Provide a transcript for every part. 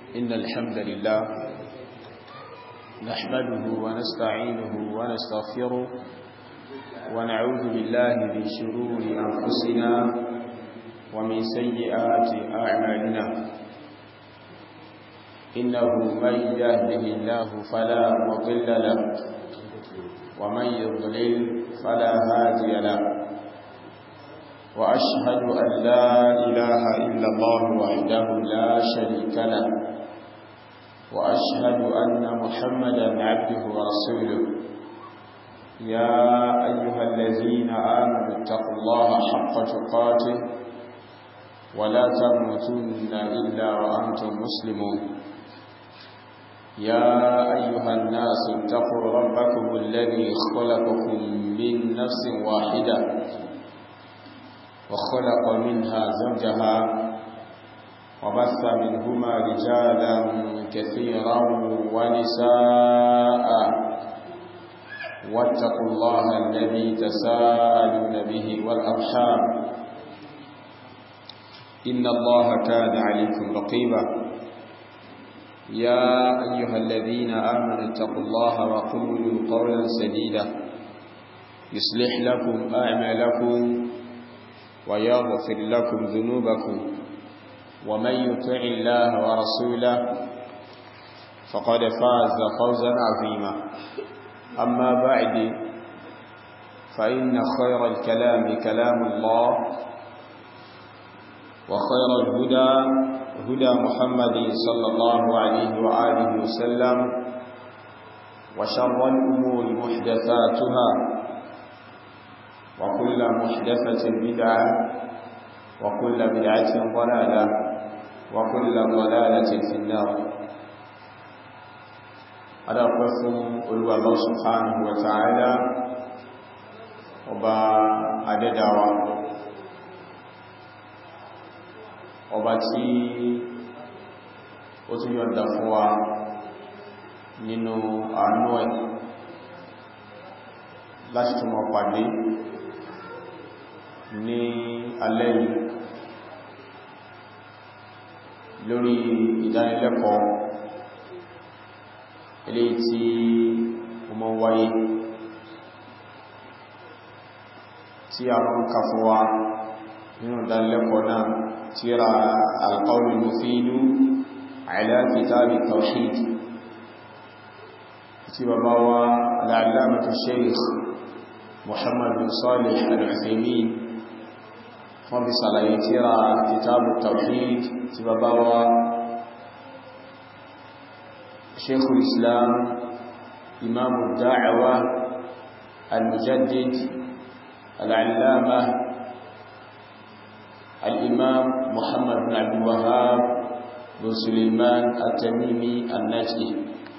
إن الحمد لله نحمده ونستعينه ونستغفره ونعوذ بالله من شرور أنفسنا ومن سيئات أعمالنا إنه من يهده الله فلا مضل له ومن يضلل فلا هادي له وأشهد أن لا إله إلا الله وحده لا شريك له وأشهد أن محمدا عبده ورسوله يا أيها الذين آمنوا اتقوا الله حق تقاته ولا تموتن إلا وأنتم مسلمون يا أيها الناس اتقوا ربكم الذي خلقكم من نفس واحدة وخلق منها زوجها وبث منهما رجالا كثيرا ونساء واتقوا الله الذي تساءلون به والأرحام إن الله كان عليكم رقيبا يا أيها الذين آمنوا اتقوا الله وقولوا قولا سديدا يصلح لكم أعمالكم ويغفر لكم ذنوبكم ومن يطع الله ورسوله فقد فاز فوزا عظيما أما بعد فإن خير الكلام كلام الله وخير الهدى هدى محمد صلى الله عليه وآله وسلم وشر الأمور محدثاتها وكل محدثة بدعة وكل بدعة ضلالة وكل ضلالة في النار هذا قسم قلوا الله سبحانه وتعالى وبا أددوا ọba tí ó tún yọ̀nda fún wa nínú àánú ẹ̀ láti tún mọ̀ pàdé ní alẹ́ yìí lórí ìdánilẹ́kọ̀ọ́ ilé tí ó mọ́ wáyé tí a mọ́ ká fún wa nínú ìdánilẹ́kọ̀ọ́ náà tíra alqawlul mufidu ala kitabi tawhid tí bàbá wa al'allamatu shaykh muhammad bin salih al-uthaymin wọ́n fi sàlàyé tíra kitabu tawhid tí bàbá wa shaykhul islam imamu da'awa al-mujaddid al-allama الإمام محمد بن عبد الوهاب بن سليمان التميمي النجدي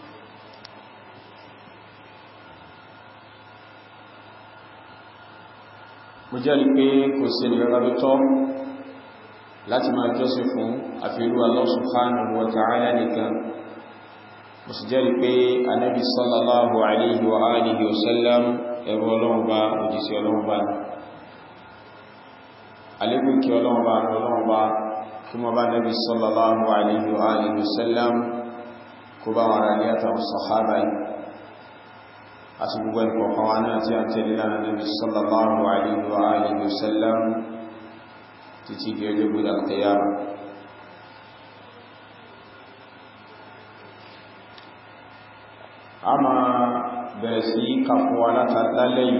mo jẹ́rìí pé kò sí ẹnìyàn tó tọ́ láti máa jọ́sìn fún àfihàn Allah subhanahu wa ta'ala nìkan mo sì jẹ́rìí pé anábi sallallahu alaihi wa alihi wa sallam ẹ̀rọ ọlọ́run bá òjísí ọlọ́run bá ní alékún kí ọlọ́run bá ọlọ́run bá kí mọ́ bá nẹ́bí sallallahu alaihi wa alihi wasallam kó bá wọn rà ní àtàwọn sàhábà yìí àti gbogbo ẹ̀kọ̀ọ̀kan wa náà tí a tẹ́lẹ̀ lánà nẹ́bí sallallahu alaihi wa alihi wasallam títí di ọjọ́ gbọ́dọ̀ alkiyama a máa bẹ̀rẹ̀ sí kàfúwa látàlẹ́yìn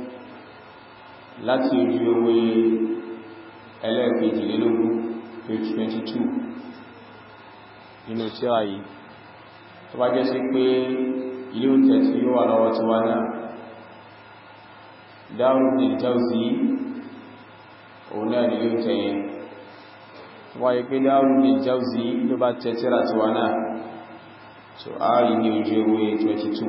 láti ojú ewé ẹlẹ́ẹ̀kejìlélógún page 22 nínú tírà yìí tó bá jẹ́ sí pé ilé oúnjẹ tí ó wà lọ́wọ́ tí wá náà Darul Jawzi òun náà ilé oúnjẹ yẹn wáyé pé Darul Jawzi ló bá tẹ́ tírà tí wá náà so a rí ní ojú ewé 22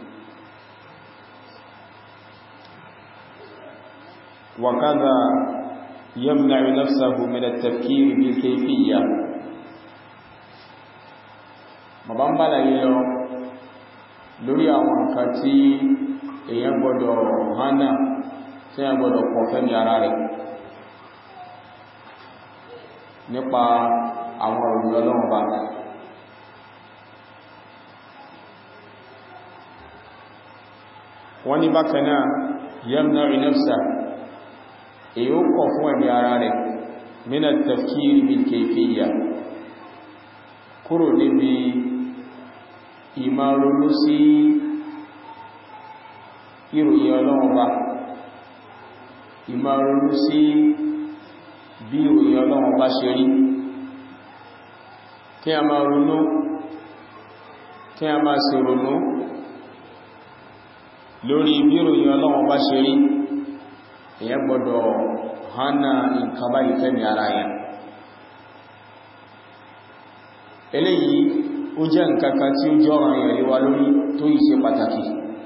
وكذا يمنع نفسه من التفكير بالكيفية bàbá ń bá láyé lọ lórí àwọn nǹkan tí èyàn gbọdọ̀ hánà tí èyàn gbọdọ̀ pọ̀ fẹ́mi ara rẹ̀ nípa àwọn òrùn ọlọ́run bá wọ́n ní bákanáà yamna'u nafsa èyí ó kọ̀ fún ẹ̀mí ara rẹ̀ min at-tafkir bil kayfiyya kúrò níbi ìmárolú sí ìròyìn ọlọ́run bá ìmárolú sí bí ìròyìn ọlọ́run bá ṣe rí kí a máa ronú kí a máa ṣe ronú lórí bí ìròyìn ọlọ́run bá ṣe rí èyẹ gbọdọ̀ hánà nǹkan báyìí fẹ́mi ara yẹn eléyìí ó jẹ́ nǹkankan tí ó jọ́rọ̀ èèyàn léwa lórí tó yìí ṣe pàtàkì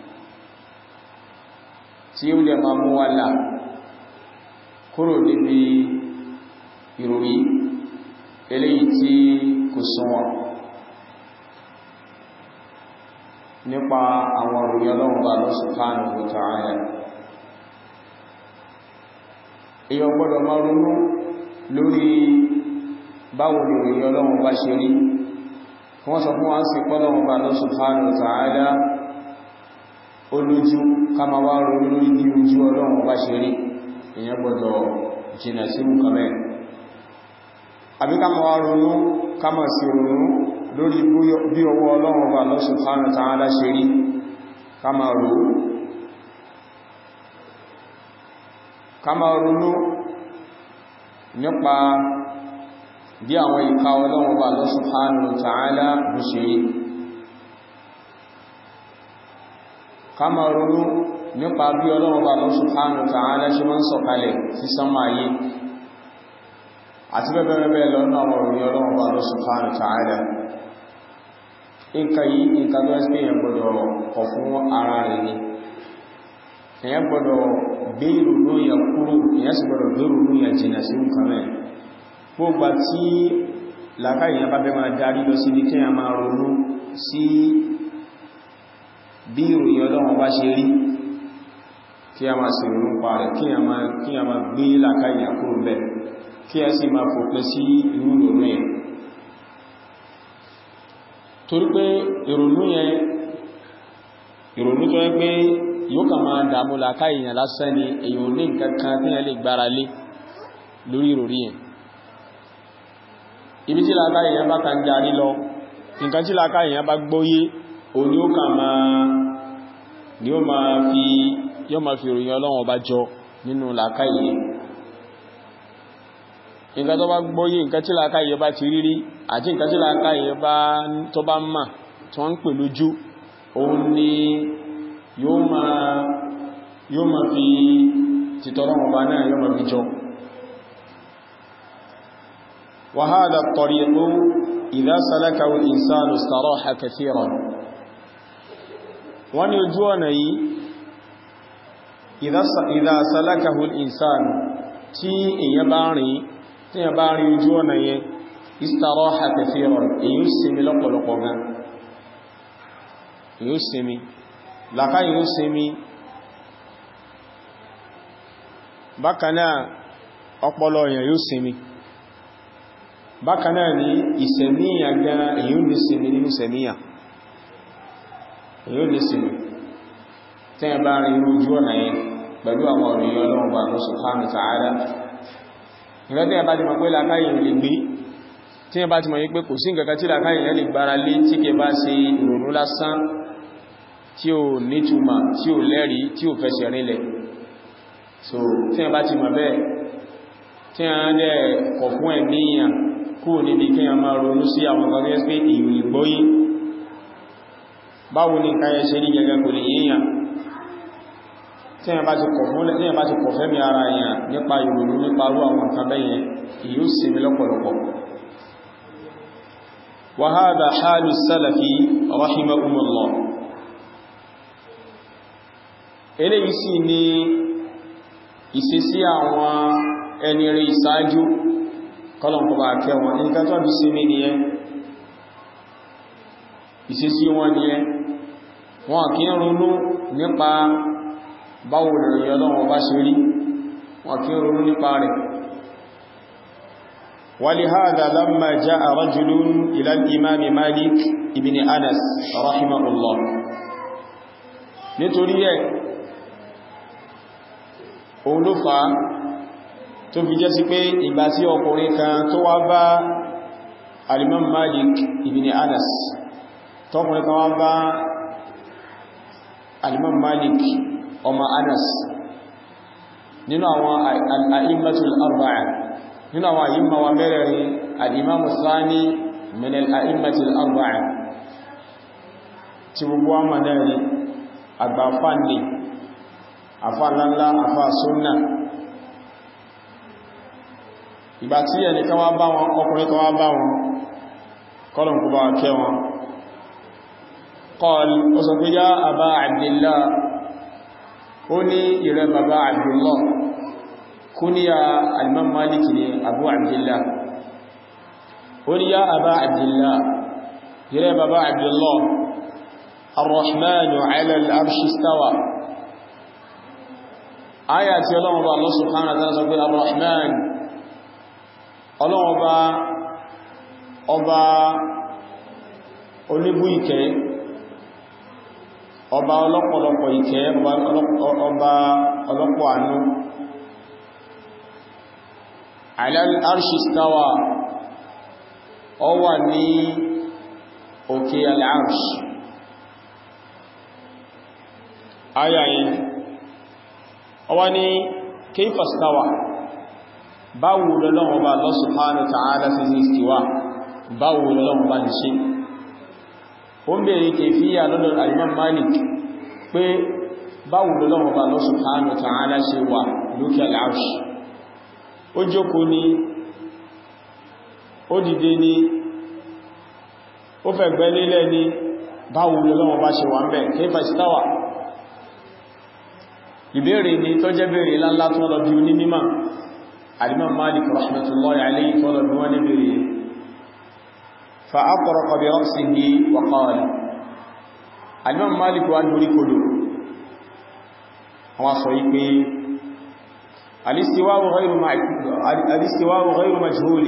tí ó lè máa mú wá là kúrò níbi ìròyìn eléyìí tí kò súnwọ̀n nípa àwọn òròyìn ọlọ́run bá lọ subhanahu wa ta'ala èyàn gbọ́dọ̀ máa ronú lórí báwo ni òròyìn ọlọ́run bá ṣe rí wọ́n sọ fún wa sí pọ́lọ́run bá lọ subhanahu wa ta'ala olójú ká ma wá ronú lórí bí ojú ọlọ́run bá ṣe rí èyàn gbọ́dọ̀ jìnà sí nǹkan mẹ́rin àbí ká ma wá ronú ká ma sí ronú lórí bí ọwọ́ ọlọ́run bá Allah subhanahu wa ta'ala ṣe rí ká ma rò ká ma ronú nípa bí àwọn ìka ọlọ́run bá Allah subhanahu wa ta'ala bú ṣe rí ká ma ronú nípa bí ọlọ́run bá Allah subhanahu wa ta'ala ṣe máa ń sọ̀kalẹ̀ sí sánmà ayé àti bẹ́bẹ̀rẹ̀ lọ́nà àwọn òrùn ọlọ́run bá Allah subhanahu wa ta'ala nǹkan yìí nǹkan tó ẹ́sì èyàn gbọdọ̀ kọ̀ fún ara rẹ̀ ni èyàn gbọdọ̀ gbé ìrònú yẹn kúrò èyàn sì gbọdọ̀ gbé ìrònú yẹn jìnà sí nǹkan mẹ́ gbogbo tí làkà èyàn bá fẹ́ máa darí lọ sí ní kí a máa ronú sí bí ìròyìn ọlọ́run bá ṣe rí kí a máa sì ronú pa rẹ̀ kí a máa gbé làkà èyàn kúrò bẹ́ẹ̀ kí a sì máa fòpin sí irú ìrònú yẹn torí pé ìrònú yẹn ìrònú tó yẹ pé yóò kà máa dàmú làkà èèyàn lásán ni èyàn ní nǹkan kan tí yẹn lè gbára lé lórí ìròrí yẹn ibi tí làkà èèyàn bá kàn darí lọ nǹkan tí làkà èèyàn bá gbóyé o ní ó kà máa ni ó máa fi yóò máa fi ìròyìn ọlọ́wọ̀n bá jọ nínú làkà èèyàn nǹkan tó bá gbóyé nǹkan tí làkà èèyàn bá ti rírí àti nǹkan tí làkà èèyàn bá tó bá mà tí wọ́n ń pè lójú òun ni yóò máa yóò máa fi tìtọ́lọ́wọ̀n bá náà yóò máa fi jọ وهذا الطريق إذا سلكه الإنسان استراح كثيرا wọ́n ní ojú ọ̀nà yìí إذا سلكه الإنسان tí èyàn bá rìn tí èyàn bá rìn ojú ọ̀nà yẹn استراح كثيرا èyí ó sinmi lọ́pọ̀lọpọ̀ gan èyí ó sinmi láká èyí ó sinmi bákanáà ọpọlọ èyàn yóò sinmi bákanáà ní ìsẹ̀míyàn gan èyí ò lè sinmi nínú ìsẹ̀míyàn èyí ò lè sinmi tí ẹ bá rí irú ojú ọ̀nà yẹn pẹ̀lú àwọn ọ̀rọ̀ yẹn ọlọ́run bá lọ subhanahu wa ta'ala ìrẹ́ tí ẹ bá ti mọ̀ pé làkáyìn lè gbé tí ẹ bá ti mọ̀ yí pé kò sí nǹkan tí làkáyìn yẹn lè gbára lé tí kẹ bá ṣe ìrònú lásán tí ò nítumà tí ò lẹ́rìí tí ò fẹsẹ̀ rinlẹ̀ so tí ẹ bá ti mọ̀ bẹ́ẹ̀ tí a ń dẹ̀ kọ̀ fún ẹ̀míyàn kúrò níbi kí a máa ronú sí àwọn ọ̀gá gẹ́gẹ́ pé ìrù ìgbóyí báwo ní nǹkan yẹ ṣe rí gẹ́gẹ́ kò lè yíyàn tí a bá ti kọ̀ fẹ́mi ara èèyàn nípa ìrònú nípa rú àwọn nǹkan bẹ́yẹn ìyó sinmi lọ́pọ̀lọpọ̀ wa hadha halu salafi rahimahumullah eléyìí sì ni ìṣesí àwọn ẹni rí ìsáájú kọlọ̀nkọ́ bá kẹwọn nǹkan tó bí sí mi nìyẹn ìṣesí wọn nìyẹn wọn kí ń ronú nípa báwo lòrìn ọlọ́wọ́ bá ṣe rí wọn kí ń ronú nípa rẹ̀ ولهذا لما جاء رجل إلى الإمام مالك ابن أنس رحمه الله nítorí ẹ̀ òun ló fà á tó fi jẹ́ sí pé ìgbà tí ọkùnrin kan tó wá bá alimam Malik ibn Anas tọkùnrin kan wá bá alimam Malik ọmọ Anas nínú àwọn al'immatul arba'a nínú àwọn àyíma wa mẹ́rẹ̀rin al'imamu thani min al'immatul arba'a tí gbogbo wa mọ̀nẹ́rí àgbàfà ní àfà ńláńlá àfà súnnà ìgbà tí ẹni kan wá bá wọn ọkùnrin kan wá bá wọn kọlùn kú bá kẹ́ wọn qal ó sọ pé yá àbá Abdillah ó ní ìrẹ bàbá Abdullah kúníyà al-Imam Malik ní Abu Abdillah ó ní yá àbá Abdillah ìrẹ bàbá Abdullah الرحمن على العرش استوى آية الله الله سبحانه وتعالى الرحمن ọlọ́wọ́ bá ọba oníbú ìkẹ́ ọba ọlọ́pọ̀lọpọ̀ ìkẹ́ ọba ọlọ́pọ̀ àánú alal arshi stawa ọ wà ní òkè al-arsh ayayin ọwá ní kayfa stawa báwo lọ́lọ́wọ́ bá Allah subhanahu wa ta'ala fi sí istiwa báwo lọ́lọ́wọ́ bá ti ṣe o ń bèèrè kèfíyà lọ́dọ̀ al-Imam Malik pé báwo lọ́lọ́wọ́ bá Allah subhanahu wa ta'ala ṣe wà lókè al-arsh ó jókòó ní ó dìde ní ó fẹ̀gbẹ́ lélẹ̀ ní báwo lọ́lọ́wọ́ bá ṣe wà ń bẹ̀ kayfa istawa ìbéèrè ni tó jẹ́ béèrè láńlá tó lọ bí ní mímọ̀ الإمام مالك رحمة الله عليه طلب ونبري فأطرق برأسه وقال الإمام مالك وأنه كله هو صحيح الاستواء غير الاستواء غير مجهول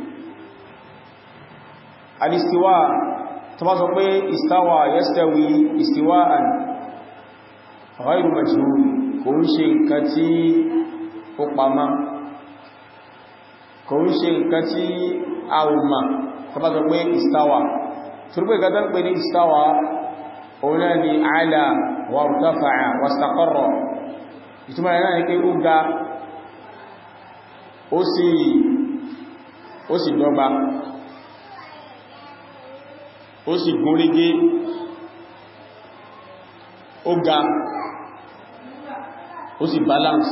الاستواء تبصر استوى يستوي استواء غير مجهول كل شيء كتي فقما kò ń ṣe nǹkan tí a ò mà tọba sọ pé istawa turbe gada ń pè ní istawa òun náà ni ala wa irtafa'a wa istaqarra ìtumọ̀ rẹ̀ náà ni pé ó ga ó sì ó sì dọ́gba ó sì gúnrégé ó ga ó sì balance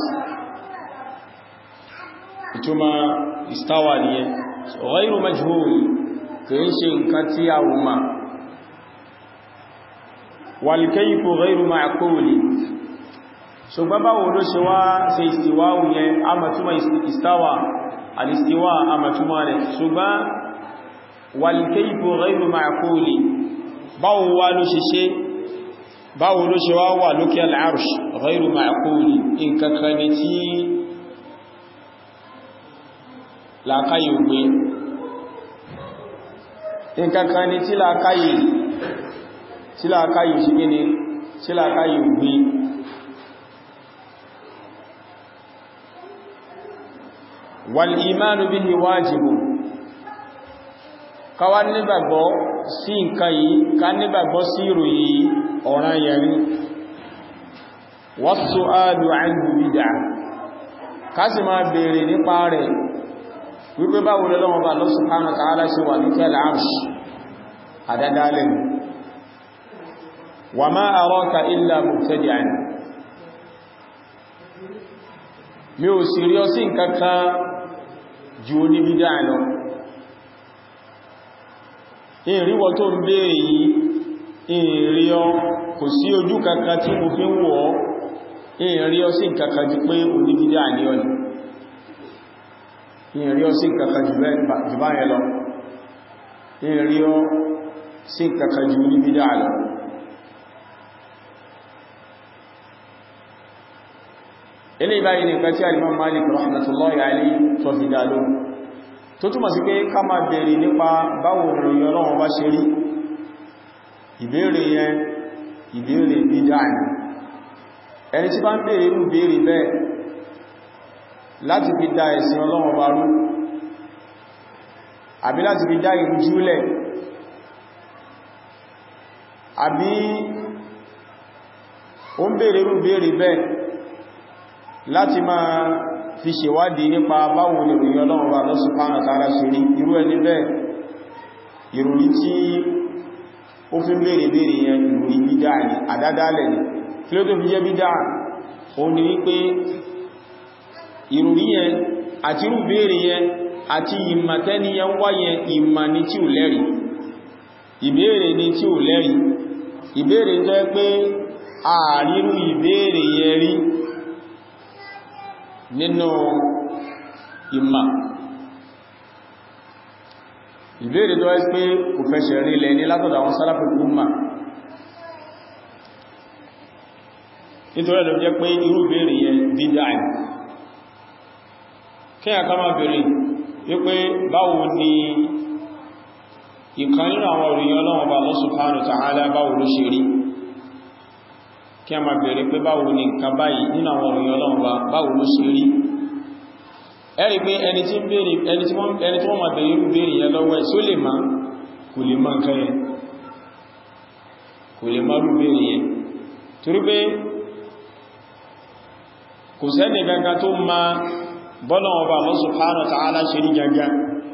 ìtumọ̀ istawa nìyẹn ghayru majhul kìí ṣe nǹkan tí a wù ma wal kayfu ghayru ma'qul ṣùgbọ́n báwo ló ṣe wá ṣe istiwa yẹn a matuma istawa al-istiwa a matuma rẹ̀ ṣùgbọ́n wal kayfu ghayru ma'qul báwo wá ló ṣe ṣe báwo ló ṣe wá wà lókè al-arsh ghayru ma'qul nǹkan kan ni tí làkáyè ògbé nǹkankan ni tí làkáyè tí làkáyè ṣe gíní tí làkáyè ògbé wal imanu bihi wájibù káwà nígbàgbọ́ sí nǹkan yìí ká nígbàgbọ́ sí ìròyìn ọ̀ràn yẹ̀rí was-su'alu anhu bid'ah ká sì máa bèèrè nípa rẹ̀ wípé báwo lọ́wọ́ bá Allah subhanahu wa ta'ala ṣe wà ní kẹ́lẹ̀ arṣì àdádálẹ̀ wa ma araka illa mubtadi'an mi ò sì rí ọ sí nǹkankan jù ní bídá lọ ìrìwọ̀ tó ń bèèrè yìí ìrì ọ kò sí ojú kankan tí mo fi ń wọ́ ìrì ọ sí nǹkankan jù pé oníbídá ní ọ̀nà ìrìn ọ sí kàkà jù bá yẹ lọ ìrìn ọ sí kàkà jù ní bídá lọ ilé ìbáyìí nìkan tí alimam Malik rahmatullahi alayhi tó fi dá lóhùn tó túnmọ̀ sí pé ká máa bèèrè nípa báwo ìròyìn Ọlọ́run bá ṣe rí ìbéèrè yẹn ìbéèrè bídá ni ẹni tí bá ń bèèrè irú bèèrè bẹ́ẹ̀ láti fi dá ẹ̀sìn Ọlọ́run bá rú àbí láti fi dá ìrújúlẹ̀ àbí ó ń bèèrè rú bèèrè bẹ́ẹ̀ láti máa fi ṣèwádìí nípa báwo ni ìròyìn Ọlọ́run bá Allah subhanahu wa ta'ala ṣe rí irú ẹni bẹ́ẹ̀ ìròyìn tí ó fi ń bèèrè bèèrè yẹn ìròyìn bídá ni àdádálẹ̀ ni kí ló tó fi jẹ́ bídá òun ni wípé ìròyìn yẹn àti irú bèèrè yẹn àti ìmàtẹ́ni yẹn wáyẹ ìmà ní tí ò lẹ́rìí ìbéèrè ní tí ò lẹ́rìí ìbéèrè jẹ́ pé ààrírú ìbéèrè yẹn rí nínú ìmà ìbéèrè tó ẹ́ pé kò fẹsẹ̀ rí lẹ ní látọ̀dọ̀ àwọn sálàfẹ́ umma nítorí ẹ̀lọ́ jẹ́ pé irú ìbéèrè yẹn dídá ẹ̀ kí a ká máa bèèrè wípé báwo ni ìkan nínú àwọn òrìyàn Ọlọ́run bá Allah subhanahu wa ta'ala báwo ló ṣe rí kí a máa bèèrè pé báwo ni nǹkan báyìí nínú àwọn òrìyàn Ọlọ́run bá báwo ló ṣe rí ẹ̀rí pé ẹni tí wọ́n máa bèèrè irú bèèrè yẹn lọ́wọ́ ẹ̀ só lè máa kò lè máa nǹkan yẹn kò lè máa rú bèèrè yẹn torí pé kò sẹ́ni gangan tó máa bọ́lọ̀ ọba Allah subhanahu wa ta'ala ṣe rí gangan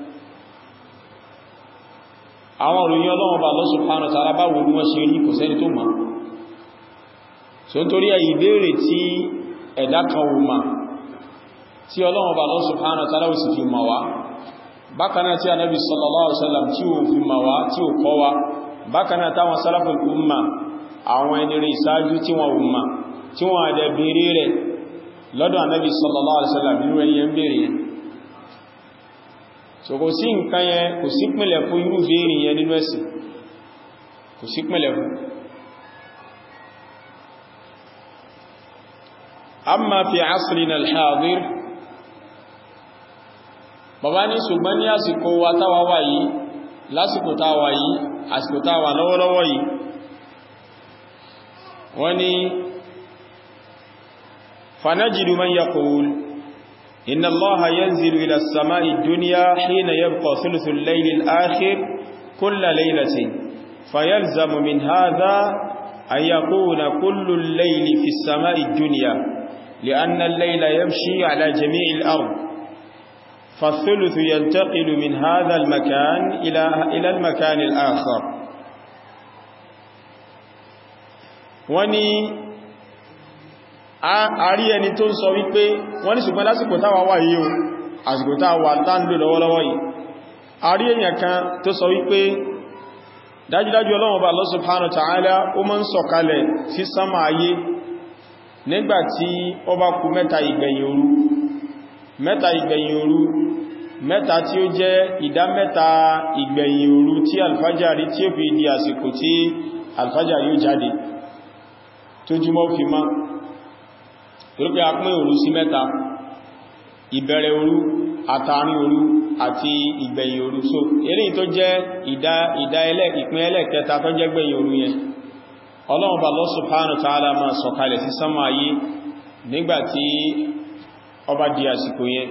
àwọn òròyìn ọlọ́wọ́ ọba Allah subhanahu wa ta'ala báwo ní wọ́n ṣe rí kò sẹ́ni tó máa so n torí ẹ̀yí béèrè tí ẹ̀dá kan wù máa tí ọlọ́wọ́ ọba Allah subhanahu wa ta'ala sì fi máa wá bákanáà tí Ànábì sallallahu alaihi wasallam tí ó fi máa wá tí ó kọ́ wá bákanáà táwọn salaful umma àwọn ẹni rí ìsáájú tí wọ́n wù máa tí wọ́n àdẹ béèrè rẹ̀ lọ́dọ̀ Ànábì sallallahu alaihi wasallam nínú ẹni yẹn béèrè yẹn so kò sí nǹkan yẹn kò sí pínlẹ̀ fún irú béèrè yẹn nínú ẹ̀sìn kò sí pínlẹ̀ fún amma fi asrina al-hadir bàbá ní ṣùgbọ́n ní àsìkò wa táwa wà yìí lásìkò táwa yìí àsìkò táwa lọ́wọ́lọ́wọ́ yìí wọ́n ní فنجد من يقول إن الله ينزل إلى السماء الدنيا حين يبقى ثلث الليل الآخر كل ليلة فيلزم من هذا أن يكون كل الليل في السماء الدنيا لأن الليل يمشي على جميع الأرض فالثلث ينتقل من هذا المكان إلى, إلى المكان الآخر وني àrí ẹni tó ń sọ wípé wọ́n ní ṣùgbọ́n lásìkò táwà wà yìí o àsìkò táwà táńdò lọ́wọ́lọ́wọ́ yìí àrí èyàn kan tó sọ wípé dájúdájú Ọlọ́run Ọba Allah subhanahu wa ta'ala ó máa ń sọ̀kalẹ̀ sí sánmà ayé nígbàtí ó bá kù mẹ́ta ìgbẹ̀yìn òru mẹ́ta ìgbẹ̀yìn òru mẹ́ta tí ó jẹ́ ìdá mẹ́ta ìgbẹ̀yìn òru tí alfajari tí ó fi di àsìkò tí alfajari ó jáde tó jùmọ́ fi máa torípé a pín òru sí mẹ́ta ìbẹ̀rẹ̀ òru àtàrin òru àti ìgbẹ̀yìn òru so eléyìí tó jẹ́ ìdá ìdá ẹlẹ́ ìpín ẹlẹ́kẹta tó jẹ́ gbẹ̀yìn òru yẹn Ọlọ́run bá Allah subhanahu wa ta'ala máa sọ̀kalẹ̀ sí sánmà ayé nígbàtí ó bá di àsìkò yẹn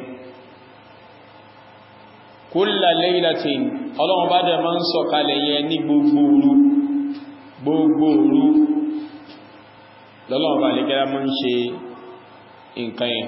kulla laylatin Ọlọ́run bá dẹ̀ máa ń sọ̀kalẹ̀ yẹn ní gbogbo òru gbogbo òru lọ́lọ́run bá lè gẹ́rẹ́ máa ń ṣe nǹkan yẹn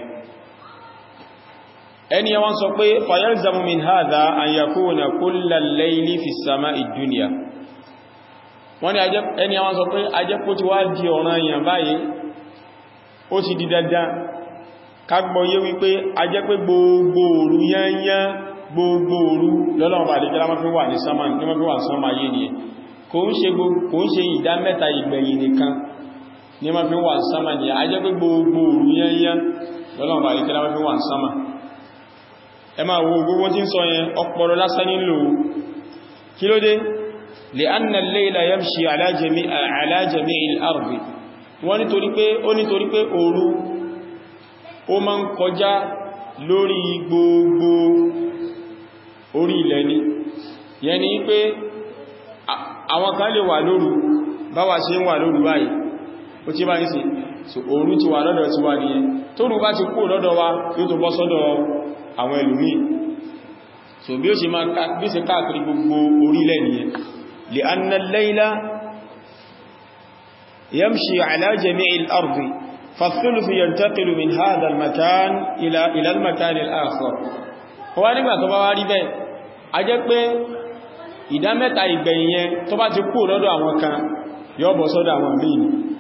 ẹni wọ́n sọ pé fayalzamu min hadha an yakuna kulla al-layli fi as-sama'i ad-dunya wọ́n ni ẹni wọ́n sọ pé ajẹ́kó ti wá di ọ̀ràn èèyàn báyìí ó ti di dandan kagbọ́yé wípé ajẹ́ pé gbogbo òru yányán gbogbo òru lọ́lọ́run bá lè gẹ́rẹ́ máa fi wà ní sánmà ní máa fi wà sánmà yé ni kò ń ṣe ìdá mẹ́ta ìgbẹ̀yìn nìkan ní ma fi wà sánmà ní a jẹ́ pé gbogbo òru yẹnyẹn lọ́nà bá ìkẹ́lá ma fi wà sánmà ẹ máa wo gbogbo tí ń sọ yẹn ọpọlọ lásán nílò kí ló dé lè anna al-layla yamshi ala jami'il ardi wọ́n nítorí pé ó nítorí pé òru ó máa ń kọjá lórí gbogbo orí ilẹ̀ ni yẹn ni pé àwọn kan lè wà lóru báwa ṣe ń wà lóru báyìí ó tí bá ń sí so òru ti wà lọ́dọ̀ ti wà nìyẹn tóru bá ti kú lọ́dọ̀ wa yóò tó bọ́ sọ́dọ̀ àwọn ẹlòmíì so bí ó ṣe máa bí ṣe káàkiri gbogbo orílẹ̀ nìyẹn li anna al-layla yamshi ala jami'i al-ardi fa-thuluthu yantaqilu min hadha al-makan ila ila al-makan al-akhar wá nígbà tó bá wá rí bẹ́ẹ̀ a jẹ́ pé ìdá mẹ́ta ìgbẹ̀yìn yẹn tó bá ti kú lọ́dọ̀ àwọn kan yóò bọ́ sọ́dọ̀ àwọn míì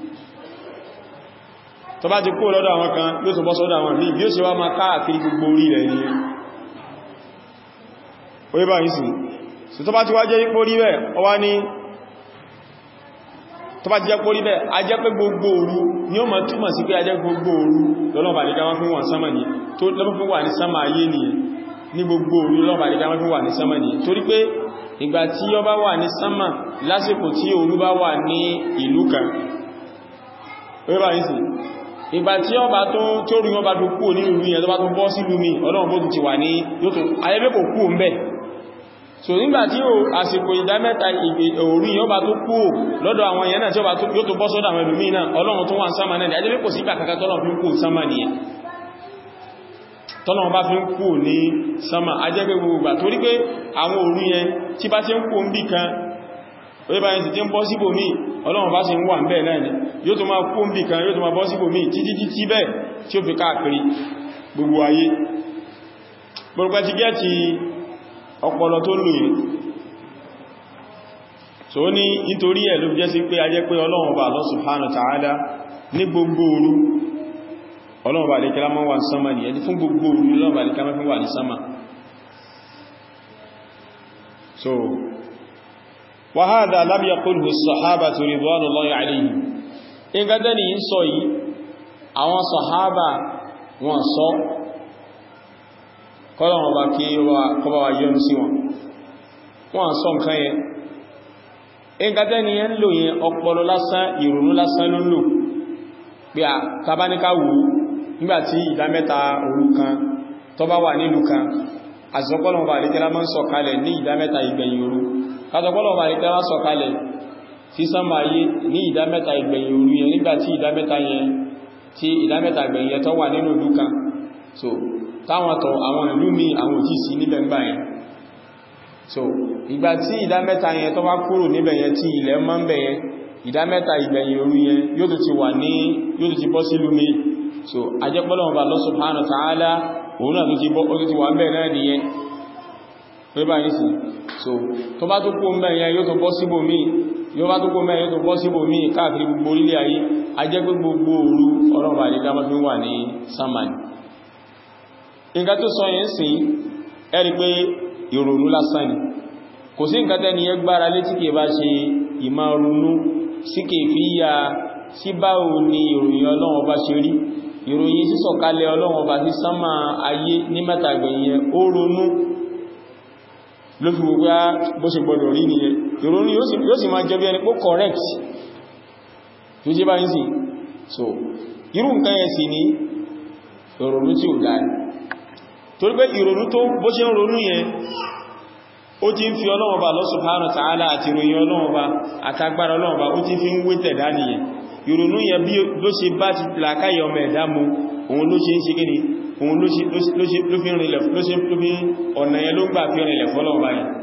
tó bá ti kú lọ́dọ̀ àwọn kan yóò tó bọ́ sọ́dọ̀ àwọn míì bí ó ṣe wá máa káàkiri gbogbo orí rẹ̀ nìyẹn orí bá yìí sí so tó bá ti wá jẹ́ ipò rí bẹ́ẹ̀ ọ wá ní tó bá ti jẹ́ pórí bẹ́ẹ̀ a jẹ́ pé gbogbo òru ni ó ma túmọ̀ sí pé a jẹ́ gbogbo òru lọ́lọ́bà ní gáwá fún wọn sánmà ní tó lọ́bà fún wà ní sánmà ayé nìyẹn ní gbogbo òru lọ́bà ní gáwá fún wà ní sánmà ní torí pé ìgbà tí ó bá wà ní sánmà lásìkò tí òru bá wà ní ìlú kan orí bá yìí sí ìgbà tí ọba tó tó rí wọn bá tó kú ní ìlú yẹn tó bá tó bọ́ sí ìlú mi ọlọ́run bó ti wà ní yóò tó ayébé kò kú ń bẹ̀ so nígbàtí o àsìkò ìdámẹ́ta òru yóò bá tó kú lọ́dọ̀ àwọn èèyàn náà tí yóò tó bọ́ sọ́dọ̀ àwọn ẹlòmí náà ọlọ́run tó wà ń sáma náà ajẹ́bẹ́ kò sí ìgbà kankan tọ́lọ̀ fi ń kú sáma nìyẹn tọ́lọ̀ bá fi ń kú ní sáma ajẹ́bẹ́ gbogbo torí pé àwọn òru yẹn tí bá ti ń kú ń bì kan orí bá yẹn sì ti ń bọ́ síbò míì ọlọ́run bá sì ń wà ń bẹ́ẹ̀ náà ni yóò tó máa kú ń bì kan yóò tó máa bọ́ síbò míì títí títí bẹ́ẹ̀ tí ó fi káàkiri gbogbo ayé gbogbo ti gẹ́ ti ọpọlọ tó lò yìí so ní nítorí ẹ̀ ló jẹ́ sí pé a jẹ́ pé ọlọ́run bá Allah subhanahu wa ta'ala ní gbogbo òru ọlọ́run bá lékẹ́lá mọ́ wà ní sánmà ní ẹni fún gbogbo òru ọlọ́run bá lékẹ́lá mọ́ wà ní sánmà so wa hadha lam yaqulhu as-sahabatu ridwanullahi alayhim in gádẹ́ ni ń sọ yìí àwọn sàhábà wọn sọ kọ́lọ̀wọ̀n bá kí kọba wa yọ́n sí wọn wọ́n sọ nǹkan yẹn ẹgbẹ́tẹ́ ni yẹn lò yẹn ọpọlọ lásán ìrònú lásán ló lò pé à tàbáníká wù nígbàtí ìdámẹ́ta òru kan tó bá wà nílùú kan àzọpọ̀lọ̀wọ̀n bá lékẹ́lá máa ń sọ̀kalẹ̀ ní ìdámẹ́ta ìgbẹ̀yìn òru kàtọ̀pọ̀lọ̀wọ̀n bá lékẹ́lá sọ̀kalẹ̀ sí sánmà ayé ní ìdámẹ́ta ìgbẹ̀yìn òru yẹn nígbàtí ìdámẹ́ta yẹn tí ìdámẹ́ta ìgbẹ̀yìn yẹn tó wà nínú ìlú kan so táwọn tọ̀ àwọn ìlú mi àwọn òjì sí níbẹ̀ ń gbà yẹn so ìgbà tí ìdá mẹ́ta yẹn tó bá kúrò níbẹ̀ yẹn tí ilẹ̀ mọ́ ń bẹ̀ yẹn ìdá mẹ́ta ìgbẹ̀yìn òru yẹn yóò tó ti wà ní yóò tó ti bọ́ sí lúmi so ajẹ́pọ́lọ̀ ọba Allah subhanahu wa ta'ala òun náà tó ti bọ́ ó ti wà ń bẹ̀ náà nìyẹn pé bá yìí sí so tó bá tó kú ń bẹ̀ yẹn yóò tó bọ́ síbò mí yóò bá tó kú mẹ́ yóò tó bọ́ síbò mí káàkiri gbogbo orílẹ̀ ayé ajẹ́ pé gbogbo òru ọlọ́run àdídá mọ́ fi wà ní sámánì nǹkan tó sọ yẹn sí ẹ̀rí pé ìrònú lásán ni kò sí nǹkan tẹ́ni yẹ gbára lé tí kìí bá ṣe ìmá ronú sí kìí fi yà sí báwo ni ìròyìn ọlọ́run ọba ṣe rí ìròyìn sísọ̀kalẹ̀ ọlọ́run ọba sí sánmà ayé ní mẹ́tàgbẹ̀yìn ó ronú ló fi gbogbo bó ṣe gbọdọ̀ rí nìyẹn ìrònú yóò sì máa jẹ́ bí ẹni pó correct tó jẹ́ báyìí sí so irú nǹkan yẹn sì ní ìrònú tí ò dáa torí pé ìrònú tó bó ṣe ń ronú yẹn ó ti ń fi Ọlọ́run Ọba Allah subhanahu wa ta'ala àti ìròyìn Ọlọ́run Ọba àtagbára Ọlọ́run Ọba ó ti fi ń wé tẹ̀dá nìyẹn ìrònú yẹn bí ló ṣe bá ti làkáyẹ ọmọ ẹ̀dá mu òun ló ṣe ń ṣe kíni òun ló fi rìnlẹ̀ ló ṣe ló fi ọ̀nà yẹn ló gbà fi rìnlẹ̀ fọ́lọ́run Ọba yẹn